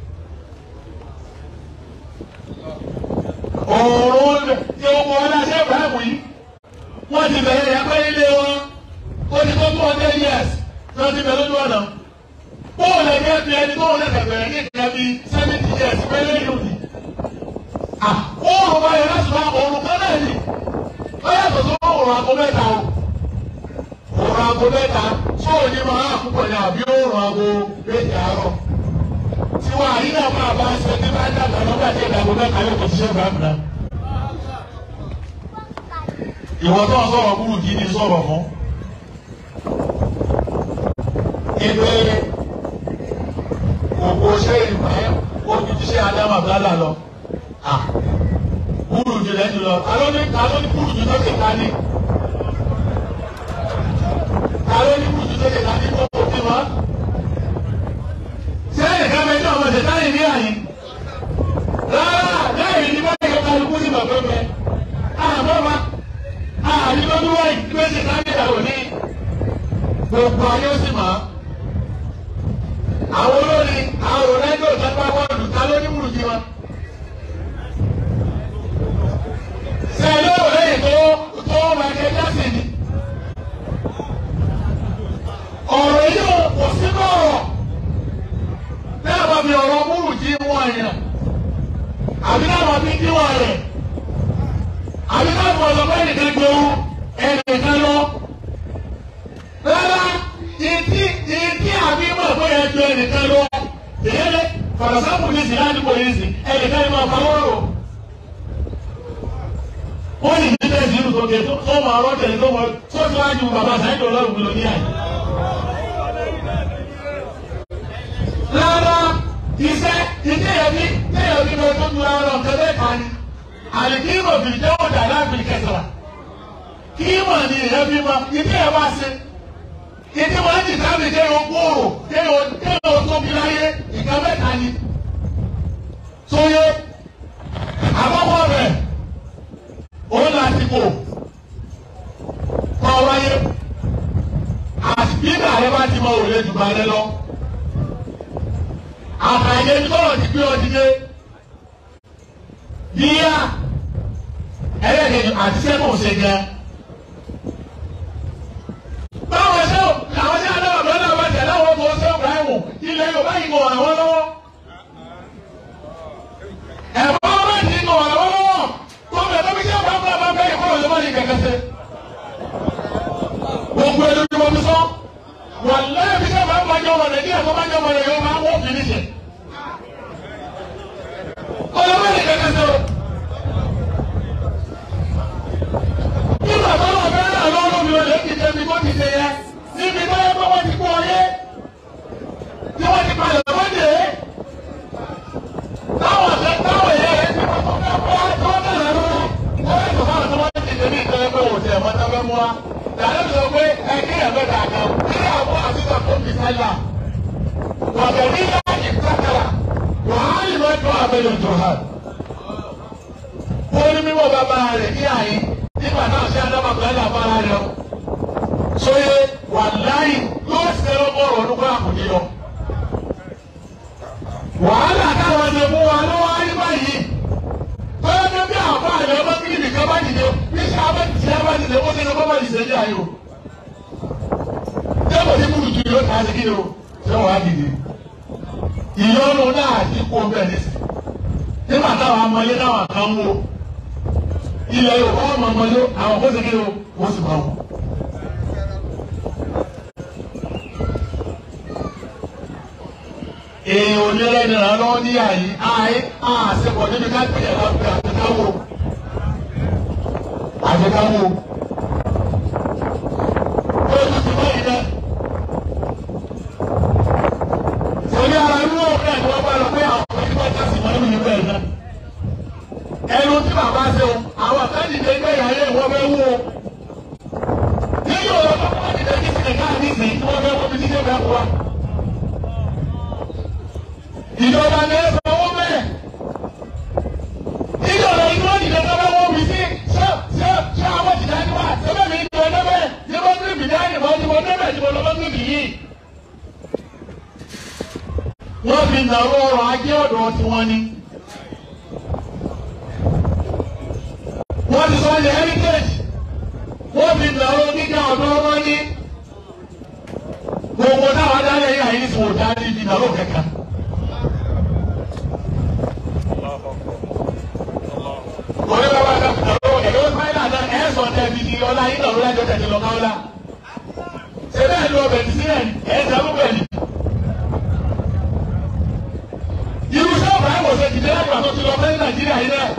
òòrùn tí ó wọ ọlọ́sẹ̀ Ibrahim yìí wọ́n ti bẹ̀rẹ̀ ìyàpẹ́ ilé wọn ó ti tó two hundred years tí wọ́n ti bẹ̀rẹ̀ lójú ọ̀nà bóòlù ẹgbẹ́ fi ẹni tó lè bẹ̀rẹ̀ ní ìgbà bíi seventy years pẹ́lẹ́ yóò di. Oòrùn bá yẹ láti máa oòrùn kan náà ni. Ó yàtọ̀ tó oòrùn aago mẹ́ta o. Oòrùn aago mẹ́ta sóò ní máa púpọ̀ ní àbí oòrùn aago méje àárọ̀. Tiwọn àyínà máa bá ṣe ní bá dàgbà lọ́gbà tí ìdàgbò mẹ́ta yóò kò ṣiṣẹ́ gbàgbà. Ìwọ tó ń sọ̀rọ̀ kúrú kí ni sọ̀rọ̀ fún. Ìbéèrè òkú ṣe ìmọ̀ ojú ti ṣe Ádámù Abdallah lọ. Kúrú jù lẹ́nu lọ. Ta ló ní ta ló ní kúrú jù lókè ká ní? Ta ló ní kúrú jù lókè ká ní kó kò bí wọn? Ṣé ẹnìkan bẹ ní ọmọ ìṣẹ̀dá yìí ní àyín? Rárá, lẹ́yìn ní bá yẹ kálukú sí bàbá mi. Àbọ̀ ma, àní lọ́dún wáyé gbé ṣe ká ní ìyàwó ní. Gbogbo ayé ó sì máa àwọn olórin àwọn òrẹ́dọ̀ ìjọba bọ́ọ̀lù ta ló ní wùrùjì wọn. ṣe lóò lẹ́yìn tó tó Michael Jackson ni. ọ̀rọ̀ yìí ò kò sí bọ̀rọ̀ náà bá mi ọ̀rọ̀ wùrùjì wọn yẹn àbí náà bá mi díwọ̀n rẹ̀ àbí náà bọ̀ ọ̀sọ̀ bẹ́ẹ̀ nìkan gbowó ẹnìkan lọ. rárá ìdí ìdí àbí mọ̀ pé ẹjọ́ ẹnìkan lọ èyí lé fàràsàmù ní ìsìn láti kò yìí sí ẹnìkan ní máa fọwọ́ rò. wọ́n ní ìdílé ìdílé sókè tó máa rọ́ tẹ̀lé tó wọ́n tó ti wájú bàbá sáyẹ́dọ̀ ọlọ́run lọ ní àyè. iṣẹ́ ìdí ẹ̀mí tí ẹ̀mí ló tó dúró ọ̀rọ̀ kẹlẹ́ kan ni àlìkímọ̀ fi jẹ́ ọ̀dà láàbì kẹsàn-án kímọ̀ ni ìyẹn fi mọ ìdí ẹ̀ wá sí ìdí wọn ti dábì kéèyàn gbòòrò kéèyàn tóbi láyé ìkan mẹ́ta ni sóyè àkọ́kọ́ rẹ̀ òun láti kò kọ́ wáyé àti bí ààrẹ bá ti mọ òrùlé jù bá rẹ lọ àtàyè tọrọ ti gbé ọ dìde yíyá ẹlẹ́dẹ̀ẹ́ àti sẹ́kùn ṣe jẹ. báwo ṣe o làwọn ṣe àdáwà bẹ́ẹ̀ náà bá tẹ̀ láwọn ọmọ ṣe Ibrahim ilẹ̀ Yorùbá yìí kò ràn wọ́n lọ́wọ́. ẹ̀fọ́ bá ti kò ràn wọ́n lọ́wọ́ tó bẹ̀ tó bí ṣe bá bá bá bẹ́ẹ̀ yìí kọ́ ọ̀yọ́ bá ní kẹ̀kẹ́ ṣe. gbogbo ẹni tí mo fi sọ wàlẹ́ bí ṣe bá bá jọ wọn Nàìjíríà tó bá jọ wọn Nàìjíríà máa wọ́n fi ní ṣe. ọ̀yọ́ bá ní kẹ̀kẹ́ ṣe o. nígbà tó lọ bẹ́ẹ̀ náà lọ́wọ́ mi ò lè ti jẹ́ mi kó ti ṣe yẹ níbi tó yẹ kó wọ́n ti kú ọyé tí wọ́n ti palẹ̀ wọ́n dé táwọn ọ̀sẹ̀ táwọn èèyàn rẹ̀ ti kọ́kọ́ fẹ́ fọ́ tó bẹ̀rẹ̀ lọ́wọ́ wọ́n yẹ kó fáwọn tó wọ́n ti ṣe ní ìtọ́jú pé wò tẹ̀ mọ́tò fẹ́ mú wa dàdé sọ pé ẹ kí ẹ bẹ́ẹ̀ dàgbà kí ẹ àbọ̀ àtúntò tó fi sáyà wàbẹ̀ ní láti sákàlà wàhálì mọ́tò àbẹ̀yọ̀ tó hà wọ́n ní mímọ́ bàbá rẹ̀ kí àyè nígbà náà ṣe adábàgbà ẹ̀ làbára rẹ̀ o. sóye wàláyì yóò ṣe ọgọ́rùn ọdún kó àkùnjẹ yọ. wàhálà táwọn ṣe fún wa ló wá rí báyìí. bóyá ní bí àwọn àlẹ́ ọmọ kí nìkan bá dìde bí ṣe abẹ́ ti ṣe abẹ́ dìde ó ṣe ní bọ́bá ìṣe ní ayò. débò tí kúrú ju yóò ká sí kí o ṣé wàá dìde. ìyọnu náà ti kó bẹ́ẹ̀ ní sí. nígbà táwọn amọ̀lé náà kàn ń wo ilẹ̀ yorùbá ọmọ ọmọdé àwọn kó segin o wọ́n sì máa wọ̀. èèyàn onílẹ̀ nìyà lọ́wọ́ ní àyè àyè àṣepọ̀ níbi ká pè é lápẹ́ àtẹkáwò àtẹkáwò. ó ti ti báyìí dẹ́. sọ̀rí ara inú ọ̀rẹ́ ni wọ́n bá lọ pé àwọn ọmọ ìgbà kan sì wọ́n ní ìgbà yìí ẹnu tí bàbá ṣe o àwọn àkáǹtì tẹ gbé ìyá yẹn wọ́n fẹ́ wú o. nínú ọ̀rọ̀ bàbá àti tẹ̀sí sílẹ̀ káàdì sí tí wọ́n fẹ́ wọ́n fi títí ọ̀gá wa. ìjọba ní ẹ sọ owó bẹ́ẹ̀. nínú ọ̀rọ̀ ìlú òdì tẹ sọ fẹ́ wọ́n fi sí ṣé ṣé ṣé àwọn ti dání wá ṣẹ́fẹ́ mi ní ọdẹ bẹ́ẹ̀ ní wọ́n tún bì dání wọ́n ti wọ́n débẹ̀ tí wọ́n lọ́wọ́ tún bì yìí. wọ́n fi nàró ọrọ̀ ajé ọ̀dọ̀ tiwọn ni. wọ́n ti sọ ní heritage wọ́n fi nàró gíga ọ̀dọ́ ọmọ ní gbogbo táwọn adáyẹ yìí àyè sùn ọ̀dà ní ibi nàró kẹ̀kẹ́. Orí bàbá kan nàró èyí ó sáyà náà ẹ̀ sọ̀ tẹ̀ fi di ọlá yìí nàró lájọ tẹ̀sí lọ káwọ́lá. Ṣé bẹ́ẹ̀ ni ọbẹ̀ ti sílẹ̀ ẹ̀ sẹ́kù bẹ́ẹ̀ ni? Irú sọ́ọ̀bù àìwòsàn ti dé lágbà tó ti lọ fẹ́ Nàìjíríà yìí náà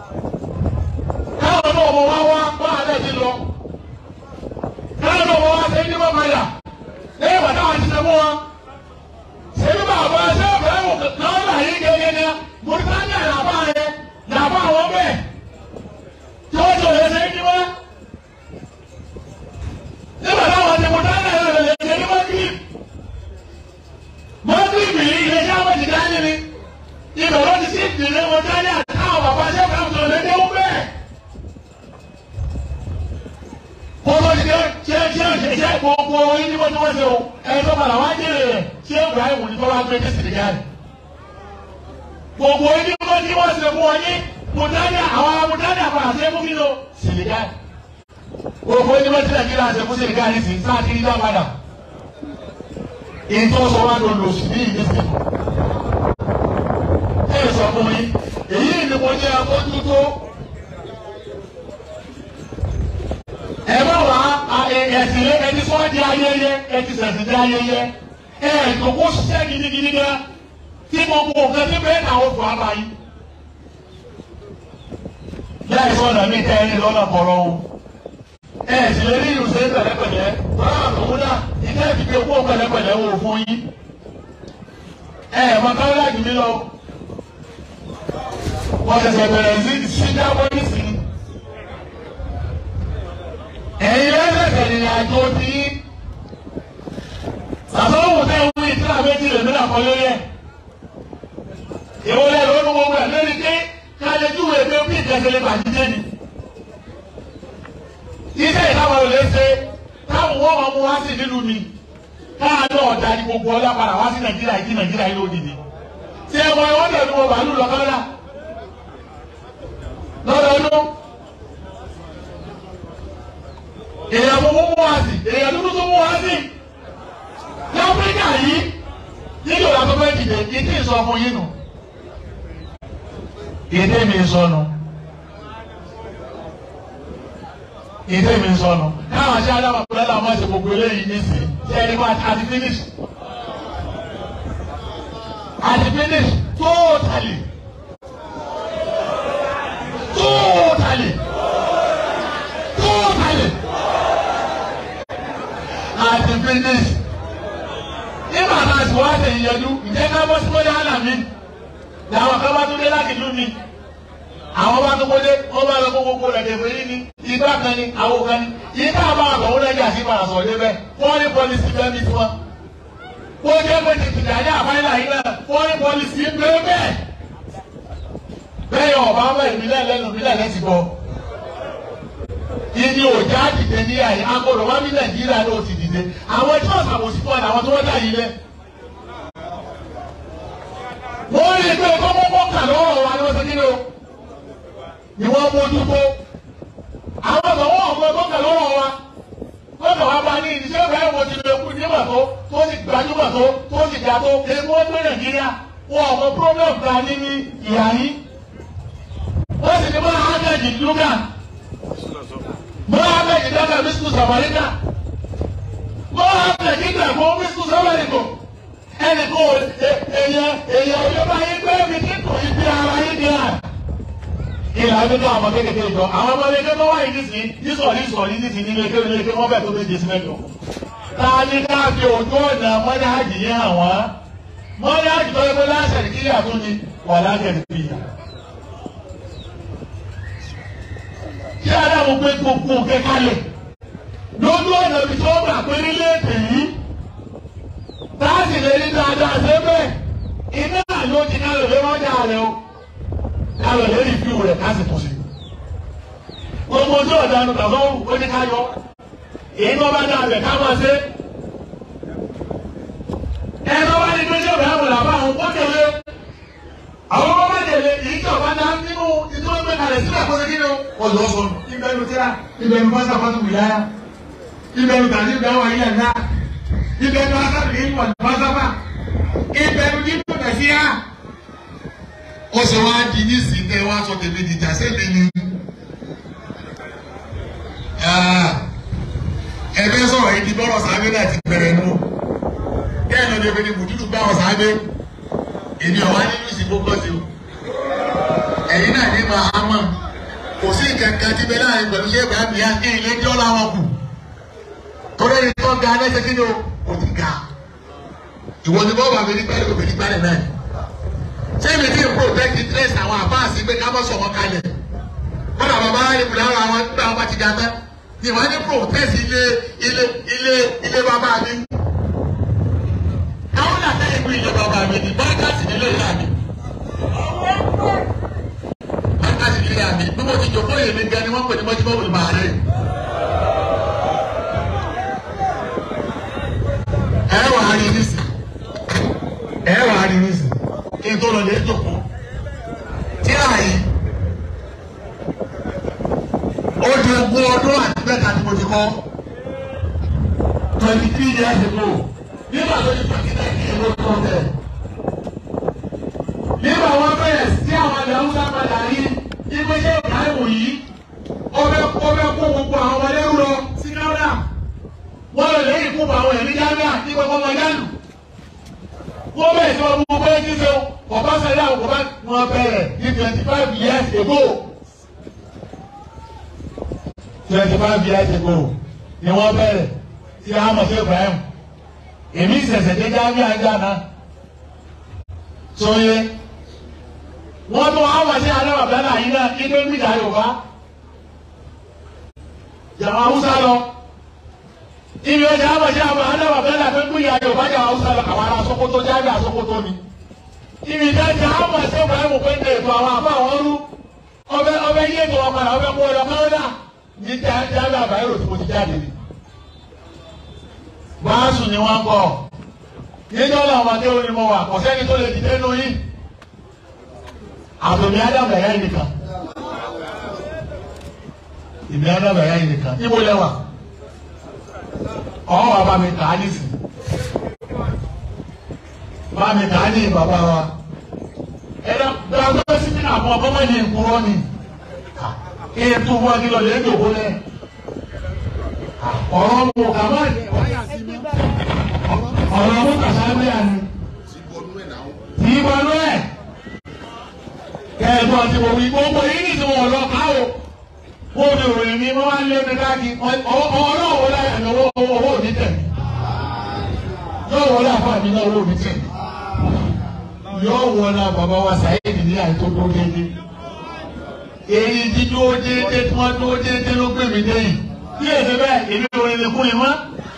káwọn náà mọ wá wá wá alẹ́ ti lọ káwọn náà mọ wá ṣe ní bàbá yà lẹ́yìn bàtà wà ti sẹ́mu wa ṣèlú bàbá ṣé ọ̀bẹ wò náà là yí gẹ́gẹ́ ní mọ̀tàlá làbá yẹ làbá àwọn bẹ́ẹ̀ tí wọ́n jọ yẹ ṣe ní wá nígbà táwọn ti mọ̀tàlá yẹ lè ṣe ní mọ́tìrì mọ́tìrì mi ilé iṣẹ́ àwọn ti dání ni ibẹ̀ ló ti sí ìdílé mọ̀tàlá àtàwọn bàbá ṣé ọ̀bẹ wò lè dé wọ́n bẹ́ẹ̀ kótó ti dé ṣé ṣé ṣe ṣe gbogbo yín ní wọ́n ti wọ́n ṣe o ẹni tó padà wá jèrè rẹ̀ ṣé Ibrahim ní kọ́ wá gbé ní Senegal gbogbo yín ní wọ́n ti wọ́n ṣe fún wọn ní mùtánì àwọn mùtánì àpàrà ṣe fún kíló Senegal gbogbo yín ní wọ́n ti Nàìjíríà ṣe fún Senegal ní sìn sáà kiri dá padà ìtọ́ sọ wá ló lò sí ní ìdíje ẹ sọ fún yín èyí ni mo jẹ́ akójútó. ẹ má wá ẹsìn lé ẹni sọ di ayẹyẹ ẹti sẹsìn di ayẹyẹ ẹ ìdòkó ṣiṣẹ́ gidigidi gan tí mo mú nǹkan tí bẹ́ẹ̀ náà ó fún ara yín. láì sọ ọ̀nà mi tẹ ẹni lọ́nà bọ̀rọ̀ o ẹ sì lè rí ìrùsẹ̀ pẹ̀lẹ́pẹ̀lẹ́ báwa lòun náà ìdá ìdíje kó pẹ̀lẹ́pẹ̀lẹ́ wò fún yín. ẹ ẹ̀ mọ káwọ́lá jù mí lọ wọ́n ṣẹ̀ṣẹ̀ bẹ̀rẹ̀ sí ṣíjábọ́ nísìnyí ẹ̀yin lẹ́sẹ̀sẹ̀ ìrìn àjò tí sàtọ́wò tẹ́ ń wí tí àbẹ́jì lè mílà kọ́ lórí ẹ̀ ìwọlẹ̀ lónú gbogbo ẹ̀ lórí pé kálẹ̀ júwèé pé bí ìjẹsẹ̀lẹ̀ bàjíjẹ́ ni iṣẹ́ ìdáwọ̀ lè ṣe táwọn wọ́n máa mú wá sí nílùú mi káàdọ̀ ọ̀dà ní gbogbo ọlá padà wá sí nàìjíríà ìdí nàìjíríà yìí lódìdí tí ẹ mọ ẹ wọ́n tẹ̀lé wọn bàálù lọ́kọ́lá lọ́dọọdún èèyàn mú mú wá sí èèyàn dúdú tó mú wá sí ní áfíríkà yìí nílò làbẹ́bẹ́ dìde ìdí ìsọ fún yín nù ìdí mi sọnù ìdí mi sọnù káwọn ṣe adáwọ̀ pẹ̀lú àwọn ọmọ ṣe gbogbo eléyìí nísìnyí ṣe ẹni wá àti finish àti finish totally totally totally àti finish nígbà tá a sì wá ṣe ìyẹnu ǹjẹ́ ká bọ́ sí mọ́lẹ́ àná mi làwọn kan bá tún dé láti lú mi àwọn bá tún kólé wọ́n bá lọ kó gbogbo rẹ̀ dẹ̀fẹ̀ yìí ni igbá kan ni àwọn kan ni yìí ká bá àgbà wọn lẹ́jà sí ìpàdà sọ̀rọ̀ débẹ̀ foreign policy bẹ́ẹ̀ mi tiwọn. kó jẹ́ pé ti tìjà ní àbáyé yìí náà foreign policy ń bẹ́ẹ̀ bẹ́ẹ̀. bẹ́ẹ̀ yọ ọ̀bá bẹ́ẹ̀ ìbílẹ̀ lẹ́nu ìbílẹ̀ lẹ́sìn bọ̀. ìdí òjá dìde ní àyè agbọ́dọ̀ wá ní nàìjíríà ló ti dìde àwọn tí wọ́n ṣàbòsí fún àwọn tó wọ́n dà yìí lẹ́. wọ́n rí i pé kọ́kọ́kọ́ kà lọ́rọ̀ wa ni wọ́n ti kí ni o ni wọ́n mójútó àwọn ọ̀sán ọ̀gbọ́n tó kẹ̀ lọ́wọ́ wa lọ́dọ̀ wa bá ní ìṣe ìbáyọ̀ mo ti lè kú nígbà tó tó sì gbajúmọ̀ tó tó sì ga tó èmi wọ́n gbé nàìjíríà wọn ọ̀mọ problem ta ní ní ìhà yín wọ́n sì ní bá ágẹ́jì lúgà bá ágẹ́jì dáná bísú sàmárítà bá ágẹ́jì dàgbọ́ bísú sàmárítà ẹnì kò èèyàn èèyàn òye bá yín gbé mi kíkò ibi ara yín ní à ilà ẹgbẹ́ àwọn kékeré jọ àwọn ọmọ ilé tó wáyé nísìnyí nísọ̀rí sọ̀rí nísìnyí nílé kéwòn ilé kéwòn bẹ́ẹ̀ tó méje sí mẹ́jọ. ta ni ká fi ojú ọ̀nà mọ́dáàjì yẹn hàn wá mọ́dáàjì tó yẹ kó láṣẹ ní kílíà tó ní wà lágẹ̀dẹ̀ bí i. kí adáwọ̀ gbé gbogbo òkè kalẹ̀ lójú ọ̀nà ibi tó gbà pé nílé ètè yìí táàsì lè ní dáadáa ṣe bẹ́ẹ̀ iná ló ti ká lè lé mọ́jà rẹ o kálọ̀ lórí fíwù rẹ̀ ká sì tún sí. gbogbo ojú ọ̀daràn tàbọ̀rù ó ní ká yọ èyí tó bá dá abẹ ká máa ṣe. ẹ tó bá ní pé ṣé òbí àwọn làbá àwọn kó tẹ̀lé àwọn ọmọ bá tẹ̀lé èyí tí ọba dá nínú ìtọ́ ìgbé kalẹ̀ sílẹ̀ kó ṣe kí ni o lọ sọ ìbẹ̀rù tíra ìbẹ̀rù fásitì àfọ́tù wìláyà ìbẹ̀rù tàbí ìbẹ̀rù ayé ẹ̀dá ìbẹ̀rù asábìlì ìwà ìfọ́sáfà ìbẹ̀rù dídùn kẹsíà ó ṣe wá di nísìnyí tẹ wá sọ tèmi dìjà sẹ́mi ni. ẹgbẹ́ sọ̀rọ̀ yìí di bọ́rọ̀ sábẹ́ náà ti bẹ̀rẹ̀ nù. bẹ́ẹ̀ ló dé pé ní mùdúdú bá wọn sábẹ́ èmi ọ̀wá nínú ìsìnkú kọ́ sí o. ẹ̀yin náà ní ma á mọ̀ kò sí kankan tí bẹ́ẹ̀ láàrin pẹ̀lú ṣé ìgbà mi á ní ilé jọ́ làwọn kù. torí ẹni tó ga lẹ́sẹ̀ kí ni o kò ti ga. ìwọ ni bọ́ọ̀bù àmì nígbà lè nígbà lè náà ṣé mi ti protect interest àwọn àbáàsì pé ká bọ́ sọ̀rọ̀ kalẹ̀ wọ́n dà bàbá ìbùdó àwọn àwọn nígbà wọn bá ti ga tán ni wọ́n ní protest ilé ilé ilé ilé bàbá mi. àwọn náà tẹ́ ìlú ilé bàbá mi ní báńkàtì nílé ìyá mi. báńkàtì nílé ìyá mi bí mo ti jòkó èmi gan ni wọ́n pè ní mọ́júmọ́ wòlé màá rẹ̀. ẹ wà á rí nísì ẹ wà á rí nísì kí n tó lọ lè jòkó tíra yìí ó di ogún ọdún àti mẹ́ta ni mo ti kọ́ twenty three years ago nígbà tó ti twenty nine years ago tó tẹ̀. nígbà wọn bẹ̀rẹ̀ sí àwọn ilẹ̀ haúsá padà rí ìgbésẹ̀ ìdáhùn yìí ó fẹ́ kó gbogbo àwọn ọmọdé rú lọ sí káwọ́dà wọ́n lè lẹ́yìn fún àwọn ẹ̀mí jáde ní gbogbo ọmọ yánu wọ́n bẹ̀rẹ̀ sí ọdún gbogbo ẹni ṣe ọba sẹ́yà ọba wọn bẹ̀rẹ̀ ní twenty five years ago twenty five years ago ni wọ́n bẹ̀rẹ̀ tí a mọ̀ sí Ibrahim èmi ìṣẹ̀ṣẹ̀ dé jáde àjà náà sọyẹ wọ́n tún wá wá sí adáwà bẹ́ẹ̀ yìí náà kí ló ń bìjà yorùbá jàmá haúsá lọ ibi ọjà àbàjẹ́ àwọn adáwà bẹ́ẹ̀ náà tó ń bìjà yorùbá jàmá haúsá lọ àwọn ará Sókótó jáde àsókótó ni ibi ìdájà àwọn àti ọgbà ẹ̀wọ̀n pé ń dè ètò àwọn àbá àwọn rú ọbẹ̀ ọbẹ̀ yé ètò ọkọ̀nà ọbẹ̀ kó ọlọ káwọ́dà ní jáde àbáyé rò tí mo ti jáde ni. báàsù ni wọ́n kọ́ níjọ́ làwọn akéwòn ni mo wà kò sẹ́ni tó lè dìde nù yín àtòmí ádámù ẹ̀yà yìí nìkan ìmí ádámù ẹ̀yà yìí nìkan níbo lẹ́wà ọ̀hún bàbá mi kà á nísìn bàbá mi kà á ní bàbá wa ẹ̀rọ gbàgbọ́ sí mi àbọ̀ ọ̀bọ̀ mọ́ ní ìkúrọ́ ni ètò wọn kí lọ lè dòwó lẹ ọ̀rọ̀ mú kàmá ọ̀rọ̀ mú kàsáńdé àná tí ìbọnú ẹ̀ kẹ́ẹ̀dùn àti òwì gbogbo yìí ní ìsìn wọn lọ káwọ́ wọ́n ní òròyìn mi wọ́n wá lé mi káàkiri ọlọ́wọ́ láyà ní owó owó òní tẹ̀mí yóò wọlé àfààní náà owó òní tẹ̀mí yóò wọlé bàbá wa sàyẹ́dì ní àìtó tó déédé èyí dídó déédé tí wọ́n dó déédé ló gbé mi dé yìí bí èdè bẹ́ẹ̀ èmi ò lè kún yìí mọ́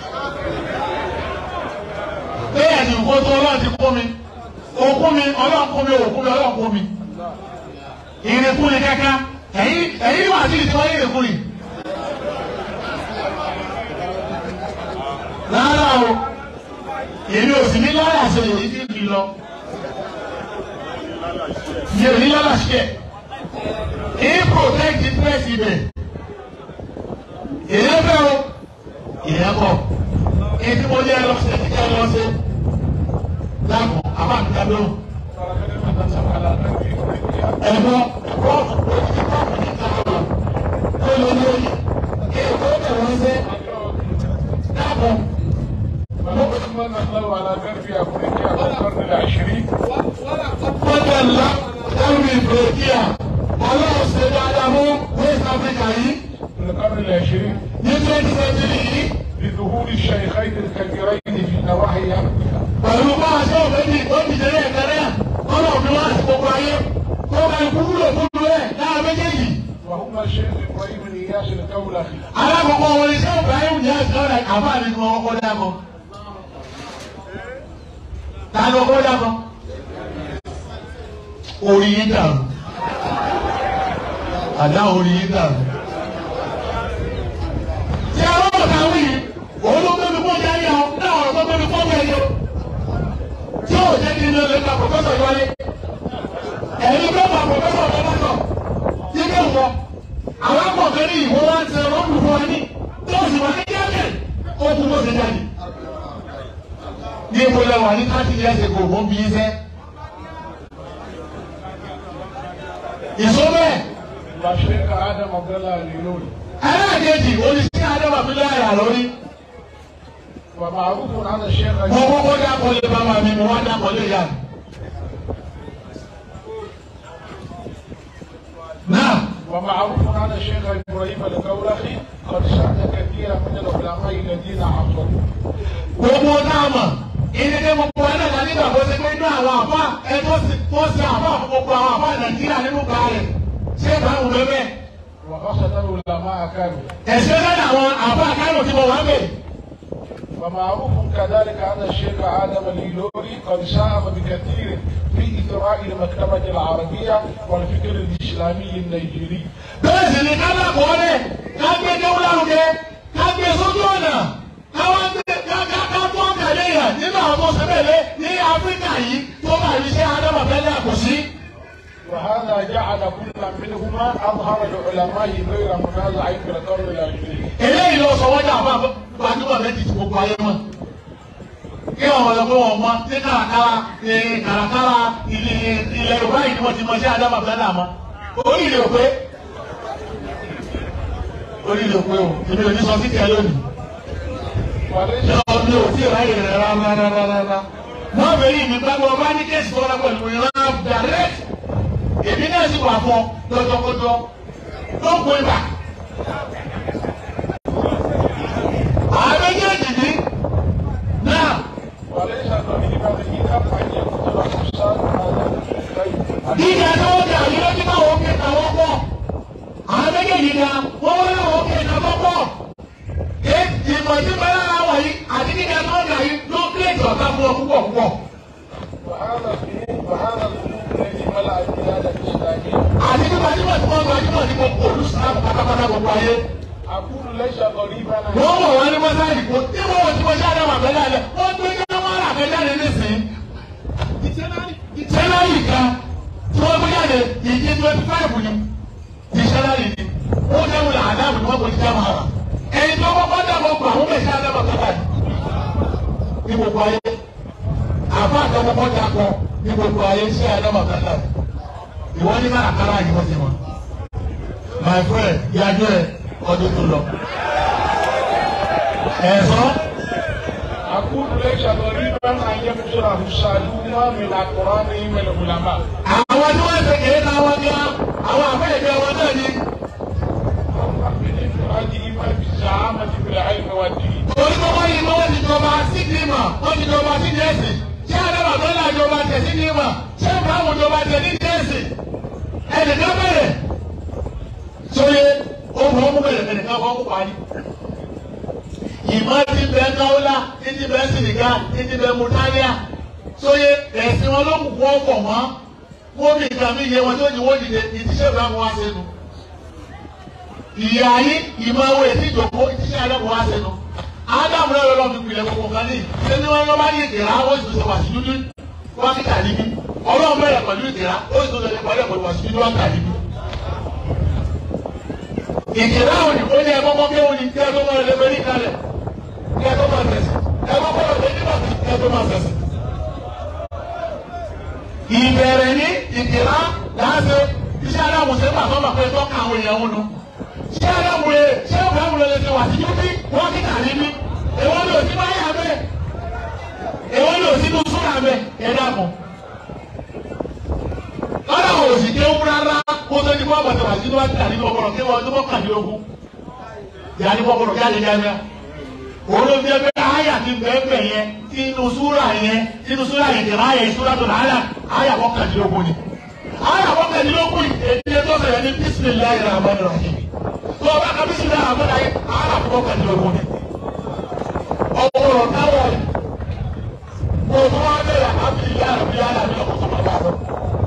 bẹ́ẹ̀ ni nǹkan tó ọlọ́run ti kún mi òkún mi ọlọ́run kún mi òkún mi ọlọ́run kún mi ìrìnkún ni kankan ẹ̀yin ẹ̀yin wà sí ìtọ́ ìrìnkún yìí. rárá o èmi ò sì ní lọ́ọ̀yà ṣe èyí tí mi lọ mi ò ní lọ́ọ̀yà ṣe ẹ̀ protect interest ibẹ̀ èyí fẹ́ o èyí kọ̀ èyí tí mo yẹ lọ sí ẹ̀kí kẹ́ lọ sí láàmú àbáǹkà lóhùn ẹ̀gbọ́n bọ́ọ̀lù tó lọ lórí kí èkó tẹ̀ wọ́n ṣe dáàbò. من الله على غرب افريقيا في القرن العشرين wọ́n tẹ̀ lọ ẹ̀rù ìfòkíà ọlọ́run ṣe dáadáa mú West Africa yìí في القرن العشرين ní twenty century yìí بظهور الشيخين الكبيرين في نواحي افريقيا pẹ̀lú bá a ṣe òfin ó ti ṣẹlẹ̀ ìkẹrẹ́ ọlọ́run wá sí gbogbo ayé tó bá ikú wúlò fún ẹ̀ lára méjèèjì. وهما الشيخ ابراهيم الياس الكولخي alákọ̀ọ́kọ́ wọn iṣẹ́ Ibrahim ní ẹ̀sìn ọ̀rẹ́ àfáàní ni wọ́n kọ́ dákọ̀. ta ló kọ́ dákọ̀? orí yín dàrú. àdá orí yín dàrú. tí a lọ́wọ́ ta wí yìí òun ló gbẹ́mi kó jáde àwọn náà ọ̀rọ̀ tó gbẹ́mi kó bẹ́ẹ̀ yọ. tí yóò jẹ́ kí n lè gba pòfẹ́sọ̀ yọlé. ẹ̀yin bẹ́ẹ̀ bá pòfẹ́sọ̀ lọ́wọ́ yíké wọ àwọn akọ̀kẹ́ ní ìwọ wá ti ẹ̀rọ ń fún wa ní tó sì wà ní jáde ó kú bó ṣe jáde. ní ibo lẹ wà ní káàtì ní ẹsẹ̀ kò mọ́ bí i sẹ́. ìṣó bẹ́ẹ̀ والشيخ ادم عبد الله الليلوني ẹlẹ́ẹ̀kejì oníṣẹ́ adébàbílẹ̀ àyà lórí. ومعروف عن الشيخ mo kọ́kọ́ dákọ̀ lé bàbá mi mo wá dákọ̀ lé ìyá mi. náà ومعروف عن الشيخ ابراهيم الكولخي قد ساعد كثيرا من العلماء الذين عصروا gbogbo náà mọ̀ ìdílé gbogbo ẹ̀ náà nígbà tó ṣe pé inú àwọn àbá ẹ tó ṣe tó ṣe àbá fún gbogbo àwọn àbá nàìjíríà nínú ká rẹ̀ ṣé ìbáwò ló bẹ́ẹ̀. وخاصة العلماء كانوا ẹ̀sẹ̀ lẹ́nu àwọn àbá kánò tí mo wá bẹ̀. ومعروف كذلك أن الشيخ آدم الليلوري قد ساهم بكثير في إثراء المكتبة العربية والفكر الإسلامي النيجيري bẹ́ẹ̀ sì ni ká bá kọ́ lẹ̀ ká gbé déwú lárugẹ ká gbé sójú ọ̀nà ká wá gbé ká ká ká tó tẹ̀lé yẹn nínú àwọn tó ṣẹlẹ̀ ní áfíríkà yìí tó bá iṣẹ́ adámọ̀fẹ́lẹ́ àkọsí. وهذا جعل كل منهما أظهر العلماء غير منازع في القرن العشرين eléyìí lọ sọ wọ́n dà fún àbọ̀ gbajúmọ̀ méjì tí gbogbo ayé mọ̀. kí àwọn ọ̀dọ́ pé wọ́n mọ ní kàràkàrà ee kàràkàrà ilé ilẹ̀ yorùbá yìí ni wọ́n ti mọ sí adámọ̀fẹ́lẹ́ àmọ́. orí ilé òpé orí ilé òpé o èmi ò ní sọ sí kẹ́ lónìí. وليس mi ò tí ì ráyè rẹ̀ rárá. wọ́n bẹ̀rẹ̀ ìmí gbàgbọ́ ọba ní kéèsì tó rẹ̀ pẹ̀lú ìran direct. èmi náà sì wà fún lọ́jọ́kọ́jọ́ tó kó ibà. àwọn méjèèjì ní náà وليس غريبا إذا أن يكتب حسان هذا Gíga tó ń dà yí lójú káwọn òkè táwọn pọ̀. Àwọn méjèèjì ga wọ́n wọ́n láwọn òkè táwọn pọ̀. Ìmọ̀ tí bẹ́ẹ̀ lára wà yìí àti gíga tó ń dà yí ló ń kílẹ̀ ìjọba fún ọ púpọ̀ púpọ̀. وهذا الفنون وهذا الفنون الذي ملأ البلاد الإسلامية Àti nípa tí wọ́n ti wọ́n gbajúmọ̀ ní gbogbo olùsàlám pátápátá gbogbo ayé. أقول ليس غريبا Wọ́n wọ̀ wọ́n ní mọ́sáàlì kò tí wọ́n wọ̀ tí wọ́n ṣáà dáhùn àbẹ́lẹ́ alẹ́. Wọ́n gbé kí wọ́n rà àbẹ́jáde nísìnyí. Ìtẹ́lárì kan tí wọ́n gbé jáde ìdí twenty five ni. Ìṣẹ́lárì ni. Ó dẹ́rù là àdáàbò ni wọ́n kò ní já máa rà. Ẹni tó kọ́kọ́ dàbọ̀ gbà wọ́n bẹ̀ ṣe àdábọ̀ kọ́kọ́ ní gbogbo ayé. Àbá àtọkọ́kọ́ dàpọ̀ ní gbogbo ayé ṣe àdábọ̀ kọ́kọ́. Ìwọ ní máa kára yìí wọ́n ti wọn. My friend, yájú ẹ̀ ọdún tó lọ. Ẹ̀sán. أقول ليس غريبا أن يبصره السادون من أقرانهم العلماء àwọn tí wọ́n ṣe kéré náà wọ́n ní àwọn àfẹ́yẹ̀dẹ́ wọn náà ní. من إفرادهما بالزعامة بالعلم والدين torí pé wọ́n yìí wọ́n ti jọba sídìí mà wọ́n ti jọba sídìí ẹ̀sìn ṣé àdàbà tó là jọba tẹ̀ sídìí mà ṣé ìbáwò jọba tẹ̀ sídìí ẹ̀sìn ẹnìkan bẹ̀rẹ̀ sóye ohun ọmú bẹ̀rẹ̀ ẹnìkan fọ́ kó parí. ìmọ̀ ti bẹ káwọ́lá títí bẹ sìnìkà títí bẹ mùtáníà sóye ẹ̀sìn wọn ló kù kó ọ̀pọ̀ mọ́ wọ́n mi ìgbà mi yẹ wọn tó ní wọ́n dìde ìtíṣẹ́ ìbámu wá sẹ́nu ìyá yìí ìmọ̀wé tí ìjọba ìtíṣẹ́ àdàbọ̀ wá sẹ́nu. Ádámù náà lọ́ọ́ fi pilẹ̀ gbogbo kan ní ṣé ní wọ́n lọ́ba ní ìdìrá ó sì tún ṣe wà sí dúdú wọ́n fi kà níbí. Ọlọ́run bẹ̀rẹ̀ pẹ̀lú ìdìrá ó sì tún ṣe pẹ̀lú ẹ̀pẹ̀lú wà sí dúdú wọ́n kà níbí. Ìdìrá òní ó ní ẹ̀kọ́ kọ́kẹ́ òní kí ẹ tó máa lè fẹ́rí kalẹ̀ kí ẹ tó máa tẹ̀sí ẹ kọ́ kọ́ lọ́ọ́ nígbà tí kí ẹ tó máa tẹ̀sí. Ìbẹ̀rẹ̀ ní ìdìrá láti iṣẹ́ Ádámù ṣe pàtó máa pẹ́ tó kà àwọn èèyàn wọn nù ṣé Ádámù rẹ̀ ṣé Ádámù rẹ̀ lè ṣe wà sí dúdú wọ́n kí kà níbí èwo ni òsínú ayé abẹ èwo ni òsínú súnà abẹ ẹ dàpọ̀ lọ́dọ̀ àwọn òsì kéwú rárá kó tó ní kó àbàtà wà sínú àti àdínú ọgbọ̀nọ̀ kéwú ọdún mọ́kàndínlógún yà ní kọ́kọ́rọ̀ jáde jáde òun ló fi ẹgbẹ́ àyà ti bẹ́ẹ̀ yẹn inú súrà yẹn inú súrà yẹn tẹ̀lé àyà ìṣúra tó nàá àyà mọ́kàndínlógún ni àyà mọ́kàndínlógún èdè tó sọ̀rọ̀ ní bísímìláì rahman rahim tó o bá ka bísímìláì rahman rahim àyà mọ́kàndínlógún ni ọ̀pọ̀lọ̀ táwọn ẹ̀ kò tó wá bẹ̀rẹ̀ àbí ìyá rẹ̀ bí yàrá mi ọ̀pọ̀ tó bá bá lọ.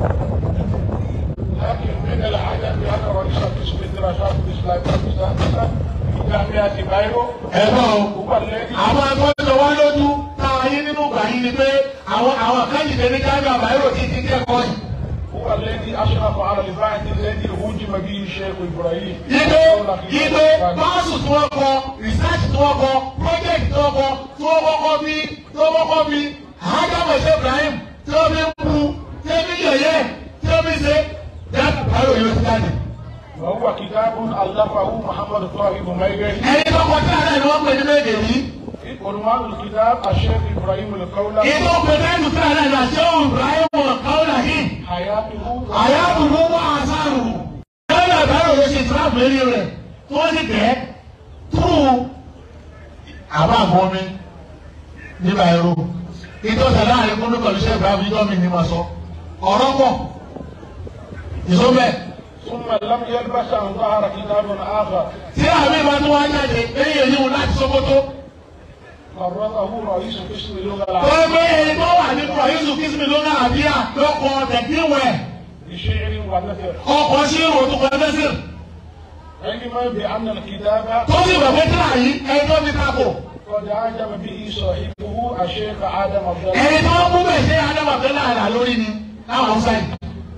لكن من العجب أن رئيس قسم الدراسات الإسلامية السادسة في جامعة بايرو ẹ̀rọ هو الذي àwọn akọ́jọ wa lójú táwọn ayé nínú ìgbà yìí ni pé àwọn àwọn akáyìdé ní jáde àbáyọ̀ ti ti kẹ́kọ̀ọ́ yìí. هو الذي أشرف على البعث الذي هوجم به الشيخ إبراهيم Ibe ibe báàsù tí wọ́n kọ research tí wọ́n kọ project tí wọ́n kọ tí wọ́n kọ́kọ́ bí tí wọ́n kọ́kọ́ bí Ádámù ṣe Ibrahim tí wọ́n fi ń bu tí wọ́n fi yẹ̀yẹ́ tí wọ́n fi ṣe dáàbò báyọ̀ yóò ti jáde. وهو كتاب ألفه محمد طاهر ميغري Ẹni tó kọ tí àná ni wọ́n pè ní méje yìí. عنوان الكتاب الشيخ إبراهيم القولة Ìtò pẹ̀lú tí àná ni àṣẹ òun Ibrahim Kaula yìí. حياته Àyàbùrú wà àṣàrù. Ẹ̀rọ ìbára òye ṣe ìtura lérí rẹ̀ tí wọ́n ti tẹ̀ túrú àbá àgbọ̀ mi nígbà ẹ̀rọ. Ìtọ́sẹ̀ láàrin kúndú pẹ̀lú iṣẹ́ ìbámu yíyọ́ mi ni mo sọ. Ọ̀rọ̀ pọ̀. Ìsọ́bẹ̀. ثم لم يلبس أن ظهر كتاب آخر Tí àmì ìbá tó wá jáde, lẹ́yìn èyí wọn láti Sókótó. فرضه رئيس قسم اللغة Tó العربية gbé ẹni tó wà ní Kọ̀yísù Kìsìmì lónà àbíyá lọ́kọ̀ tẹ̀gbíwẹ̀. بشعر ونثر Ọkọ̀ sí ìròtú pẹ̀lẹ́sìn. علما بأن الكتاب Tó sì bẹ̀ pé kíláà yìí ẹni tó fi takò. قد عجب به صاحبه الشيخ آدم عبد الله ẹni tó mú bẹ̀ ṣe adábàbẹ́lá àrà lórí ni láwọn haúsá yìí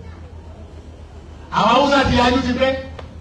àwọn haúsá ti yájú ti pẹ́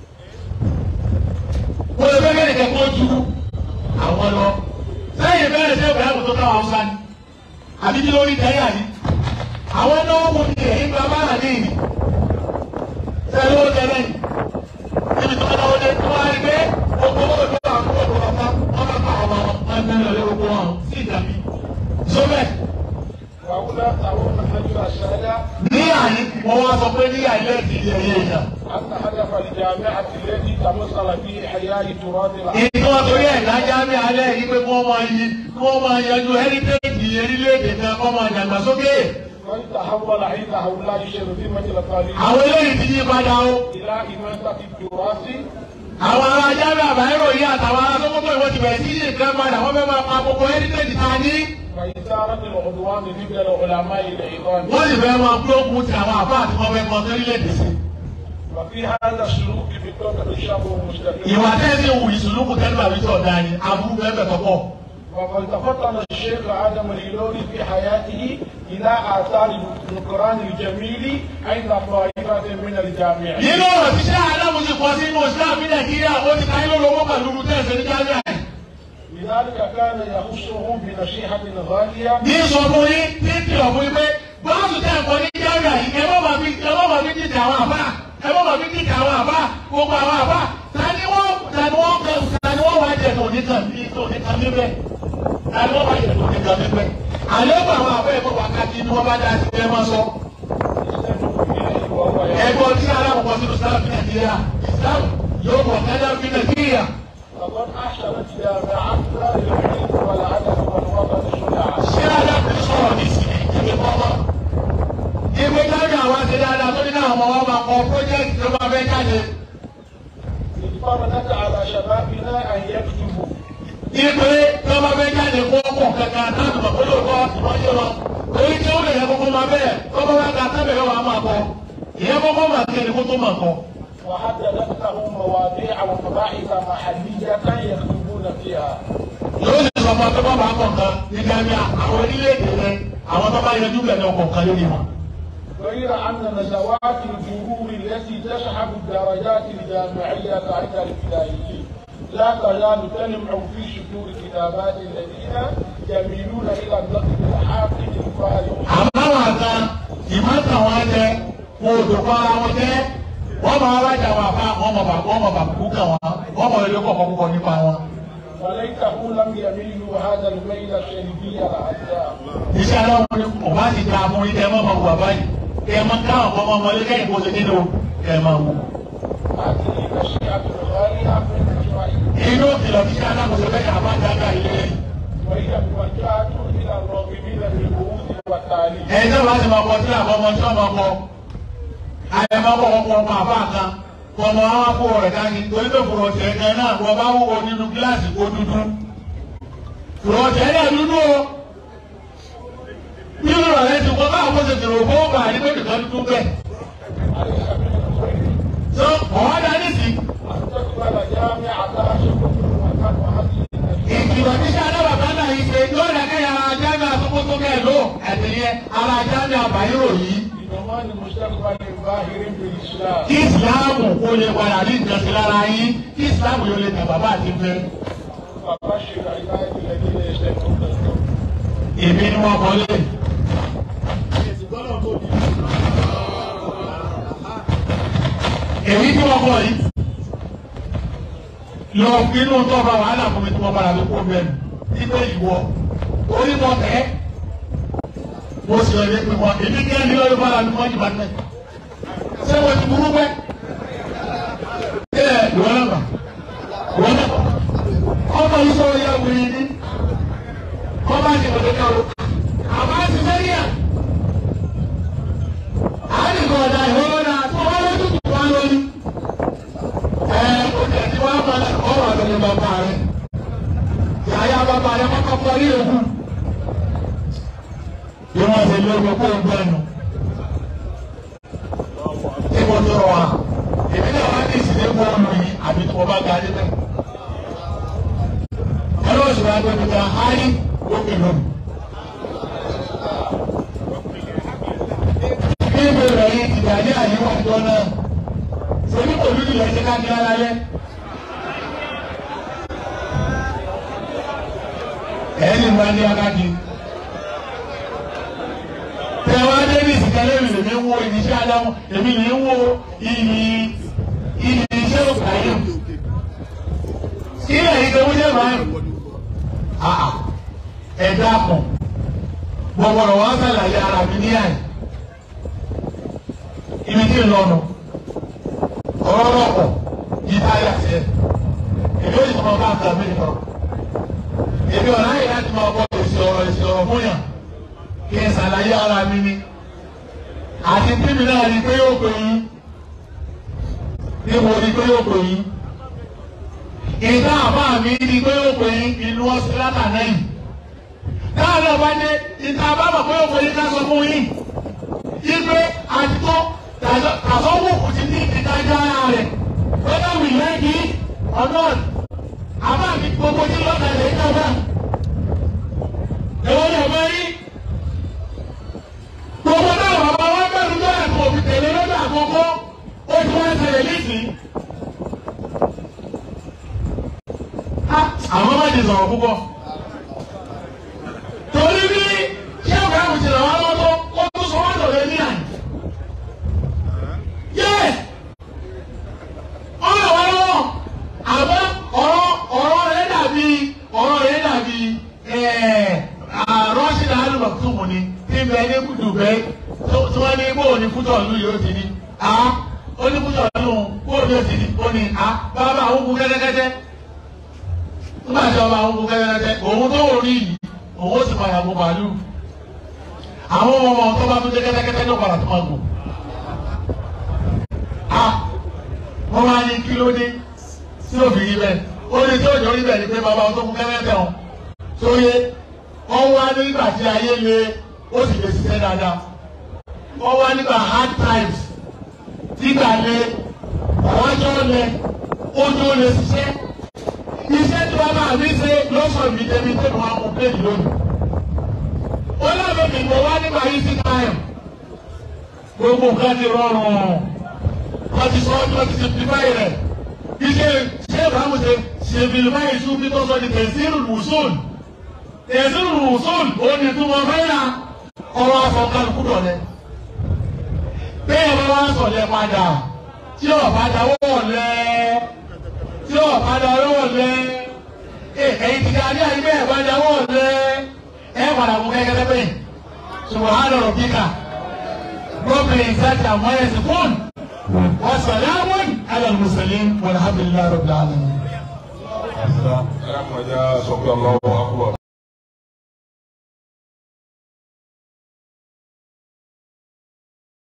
wọ́n lè fẹ́ kẹ́kẹ́ kó ju àwọn lọ sẹ́yìn bẹ́ẹ̀ ṣe ìbẹ̀rẹ̀ kò tó káwọn haúsá ni àbí kí lórí tẹ́yà yìí àwọn náà wò ní èyí gba bára ní ìní sẹ́yìn ó tẹ́lẹ̀ yìí níbi tó náwó dé tó wá rí pé gbogbo owó tó wà fún òkú ọ̀pá wọn bá pa àwọn ọmọ ẹgbẹ́ rẹ̀ lé gbogbo wọn sí ìdàbí sọ́bẹ̀. وهنا ترون الرجل السادة ní àyín wọn wá sọ pé ní àìlẹ́ ti di ẹyẹ èèyàn. أن هدف الجامعة التي تمثل في إحياء تراث العرب ìtọ́ torí ẹ̀ lájá ní alẹ́ yìí pé kí wọ́n máa yí kí wọ́n máa yanjú heritage orílẹ̀-èdè kan kọ́ máa dàgbàsókè وإن تحول عند هؤلاء الشرذمة القليلة àwọn eléyìí ti yí padà o إلى إماتة التراث àwọn ará jábẹ́ àbáyérò yìí àtàwọn ará sọ́kótó ìwọ́n ti bẹ̀rẹ̀ sí yí nǹkan padà wọ́n fẹ́ máa pa gbogbo heritage ta ní وإثارة العدوان ضد العلماء العظام wọ́n sì fẹ́ máa gbógun ti àwọn àbá àti wọn fẹ́ kọ́ sórílẹ̀-èdè sí. وفي هذا السلوك في الطاقة الشاب المستقيم ìwà tẹ́sí wù ìsúlùkù tẹ́lẹ̀ bàbí tí ọ̀dà ni aburú bẹ́ẹ̀ bẹ̀ tọ́pọ̀. وقد تفطن الشيخ آدم الهلولي في حياته إلى آثار القرآن الجميل عند طائفة من الجامعين nínú ọ̀rọ̀ tí sẹ́ àdámù ti kọ́ sínú islam ní nàìjíríà ó ti káyọ̀ lọ́wọ́ pẹ̀lú tẹ̀sán ní jáde àyè. لذلك كان يخصهم بنصيحة غالية ní sọ fún yín ní kìlọ̀ fún yín pé báàsù tẹ̀ ẹ̀kọ́ ní jáde àyè ẹ má bàbí ẹ má bàbí dìtẹ̀ àwọn àbá ẹ má bàbí dìtẹ̀ àwọn àbá gbogbo àwọn àbá tani wọ́n tani wọ́n kẹ tani wọ́n wá jẹ tó nìkan bí tó nìkan níbẹ̀ tani wọ́n wá jẹ tó nìkan níbẹ̀ àlébù àwọn àbá ẹ̀kọ́ wákàtí ni wọ́n bá dá sí ẹ má sọ. وهو ẹ̀gbọ́n tí alákọ̀ọ́kọ́ sínú islam ní nàìjíríà islam yóò kọ̀ kẹ́lẹ́ fi nàìjíríà. لقد أحسنت جامعتنا للعلم والعدل والوطن صنعا ṣé alákùnrin sọ̀rọ̀ ní ìsìn ìdílé kọ́kọ́. ìwé jáde àwọn àti dáadáa tó ní káwọn ọmọ wọn máa kọ pọ́jẹ́tì tó máa fẹ́ jáde. إذ فرضت على شبابنا أن يكتبوا ìpè tó máa fẹ́ jáde kó kọ̀ kankan láti mọ̀ kó lóòótọ́ ìwọ́jọ́ lọ. torí tí ó lè yẹ kókó máa bẹ́ẹ̀ kókó máa ka sábẹ̀ yóò máa kọ. ìyẹn kókó máa kéde kó tó máa kọ. وحددت لهم مواضيع ومباحث محلية يكتبون فيها yóò sì sọ fún akẹ́kọ̀ọ́ máa kọ̀ nǹkan ní gàmíà àwọn orílẹ̀-èdè rẹ àwọn tó bá yanjú bẹ̀rẹ̀ ọkọ̀ kan lórí wọn. غير أن نزوات الجرور التي تسحب الدرجات الجامعية عند الابتدائيين لا تزال تلمع في صدور كتابات الذين يميلون إلى النقد الحاقد الفارغ àmọ́ àwọn àga ìmọ̀tàn wọn jẹ wọn ò dòkọ́ ara wọn jẹ wọ́n máa rájà wọn àfa wọ́n mọ̀ bà wọ́n mọ̀ bà kú kàn wọ́n wọ́n mọ̀ ilé kọ̀ọ̀kan púpọ̀ nípa wọn. وليته لم يميلوا هذا الميل السلبي العذاب iṣẹ́ aláwọ̀ ni kò bá ti da fún yín kẹ́ ẹ má máa wù bàbá yìí kẹ́ ẹ má káwọn kọ́ ọmọ ọmọlé kẹ́yìn kó ṣe nínú kẹ́ ẹ máa wù. هذه نصيحة غالية من إسرائيل inú ìkìlọ̀ tí iṣẹ́ aláwọ̀ ṣe fẹ́ kà bá dáadáa ilé yìí. وهي موجهة إلى الراغبين في البحوث والتعليم ẹ̀yin náà bá ti máa kọ sílẹ̀ àkọ́ ọmọ tí wọ́n máa kọ. àyẹ̀ máa kọ́ ọkọ̀ ọmọ àbá kan kọ́ ọmọ àwọn akó rẹ̀ dání torí pé fòrọ̀tẹ̀ kan náà wọ́n bá wúwo nínú gíláàsì kó dúdú. fòrọ̀tẹ̀ náà dúdú o. nínú rẹ̀ ti kọ́ báwo ṣe tèrò fún ọgbà ní pé nìkan dúdú bẹ́ẹ̀. أليس من الخير tó ọ̀hún dání sí. أن تقبل جامعة شكر وكان وهذه ìkìlọ̀ tí sáà náà bàbá náà yìí ṣe yóò rẹ̀ kẹ́yà ara jáde àtúkótó kẹ́ ló ẹ̀tẹ̀yẹ ara jáde àbáyérò yìí. بضمان مستقبل باهر بالإسلام kí ìsìláàmù kó lè padà ní nǹkan sí lára yín kí ìsìláàmù yóò lè tẹ̀ bàbá àti fẹ́. فبشر عبادي الذين يستمعون القول èmi ni wọ́n kọ́lé. èmi tí wọ́n kọ́ yìí lọ inú tó bá wàhálà fún mi tí wọ́n bára mi kó bẹ́ẹ̀ nígbà ìwọ orí mọ tẹ́ mo sì rẹ̀ pé wọ́n èmi kí ẹni lọ́dún bára mi mọ́ ìbá tẹ́ ṣé wọ́n ti burú pẹ́ ẹ ìwọ náà bà ìwọ náà bà ọmọ yìí sọ ya wuli ni ọba ti wọlé ká o àbá ti sẹ́yìn à àyè kọ̀ ọ̀dà ìwọ náà tó wọ́n lójú tó wá lórí ẹ o tẹ̀ tí wọ́n bá ọ̀rọ̀ àtẹ̀lẹ́ bàbá rẹ̀ yàyà bàbá rẹ̀ kọ́kọ́ kọ́ ní òkú bí wọ́n ṣe lé ọgbẹ́ kó o gbẹ́ nu tí mo tọrọ wa èmi náà wá ní ìsìlẹ̀ bọ́ọ̀lù yìí àbí tí mo bá ga dé bẹ́ẹ̀ ọlọ́run sì wá gbé mi kan áyí lókè lónìí. bí mi rẹ̀ yìí ti dà ní àyíwá ìjọ náà sẹ́ni kò lùdì lẹ́sẹ̀ ká ní alalẹ́. ẹ̀ẹ́nì máa ní akájí. tẹ̀wá davis kẹlẹ́ mi lèmi ń wo ìníṣẹ́ adámú èmi lè ń wo ìní ìní iṣẹ́ òkàyè. ilẹ̀ yìí tó wúlẹ̀ máa ń àà ẹ̀dá kan gbọ̀gbọ̀rọ̀ wọn sàlàyé ara mi ní àyè ibi tí ń lọ́nu ọ̀rọ̀ rọ̀pọ̀ yí táyà sí ẹ̀ èmi ò sì máa bá nǹkan mi nìkan èmi ọ̀rọ̀ ayé láti máa bọ́ èsì ọ̀rọ̀ èsì ọ̀rọ̀ fún yàn kí n sàlàyé ara mi ní àti tíbi náà ni pé yóò pè yín níbo ni pé yóò pè yín ìdá àbá mi ni pé yóò pè yín inú ọ̀sẹ̀ látàná yìí táwọn ọba dé ìta àbámọ̀ pé yóò pè yín ká sọ fún yín ipe àtúntò tàṣọ́wọ́kù ti ní ìdájọ́ ara rẹ̀ whether we like it or not àbá mi gbogbo tí lọ́kà lè ń dábàá ẹ̀wọ́n ni ọ̀bẹ yín gbogbo náà bàbá wa bẹ̀rù tó ẹ̀kọ́ òfin tẹ̀lé lọ́dọ̀ àkọ́kọ́ ó ti wá ṣẹlẹ̀ nísìnyí. àwọn má ti sọ̀rọ̀ púpọ̀ torí bí ṣé ọ̀gá àwọn ti ràn wá lọ́wọ́ tó ó tún sọ wọ́n lọ́dọ̀ ní àná. Yes! ọ̀rọ̀ wa lọ́wọ́ àmọ́ ọ̀rọ̀ ọ̀rọ̀ rẹ̀ dàbí ọ̀rọ̀ rẹ̀ dàbí rọ́ṣìdà alùpàtúmù ni tí ń bẹ ní Dùbẹ́ tí wọ́n ní bóò ní fútọ̀ ìlú yóò ti ní. ó ní fútọ̀ ìlú bóò ní yóò ti ní ó ní bàbá àwọn kú kẹ́tẹ́kẹ́tẹ́ nígbà tí ọba àwọn kú kẹ́tẹ́kẹ́tẹ́ òun tó wò rí yìí òun ó sì padà mú màálù àwọn ọmọ tó bá tún dé kẹ́tẹ́kẹ́tẹ́ ní ọ̀padà tó máa gùn wọ́n máa ní kí ló dé tí ò fi rí bẹ́ẹ̀ ó ní tí òjò rí bẹ́ẹ̀ ni pé bàbá wọn tó kú kẹ́kẹ́ wọn tó yé wọ́n wá nígbà tí ayé le ó sì lè ṣiṣẹ́ dáadáa wọ́n wá nígbà hard times nígbà le ọjọ́ le ojú lè ṣiṣẹ́ iṣẹ́ tí wọ́n máa ní ṣe lọ́sọ̀ mi débi tí wọ́n á mú pléèdì lónìí ó lábẹ́ mi mo wá nígbà yìí sí time gbogbo nǹkan ti rọrùn wọ́n ti sọ ọdún ti simplify rẹ̀ iṣẹ́ ṣé ìbámu ṣe simplify ìṣúbí tó sọ ní tẹ̀síìrù wùsùn tẹ̀síìrù wùsùn ó ní túmọ̀ fẹ́yà ọwọ́ afọkàlùkù dọ̀lẹ́ bẹ́ẹ̀ bá wá sọ̀lẹ̀ padà tí ọ̀bá dáwọ́ lẹ́ tí ọ̀bá dáwọ́ lẹ́ ẹ̀yìn ti ká ní àyè bẹ́ẹ̀ bá dáwọ́ lẹ́ ẹ̀ padà mú kẹ́kẹ́ bẹ́ẹ̀ subhana rabbika rabbil izzati amma yasifun. وسلام على المرسلين والحمد لله رب العالمين. Ẹ dákun ẹ jẹ́ sọ pé Allahu Akbar.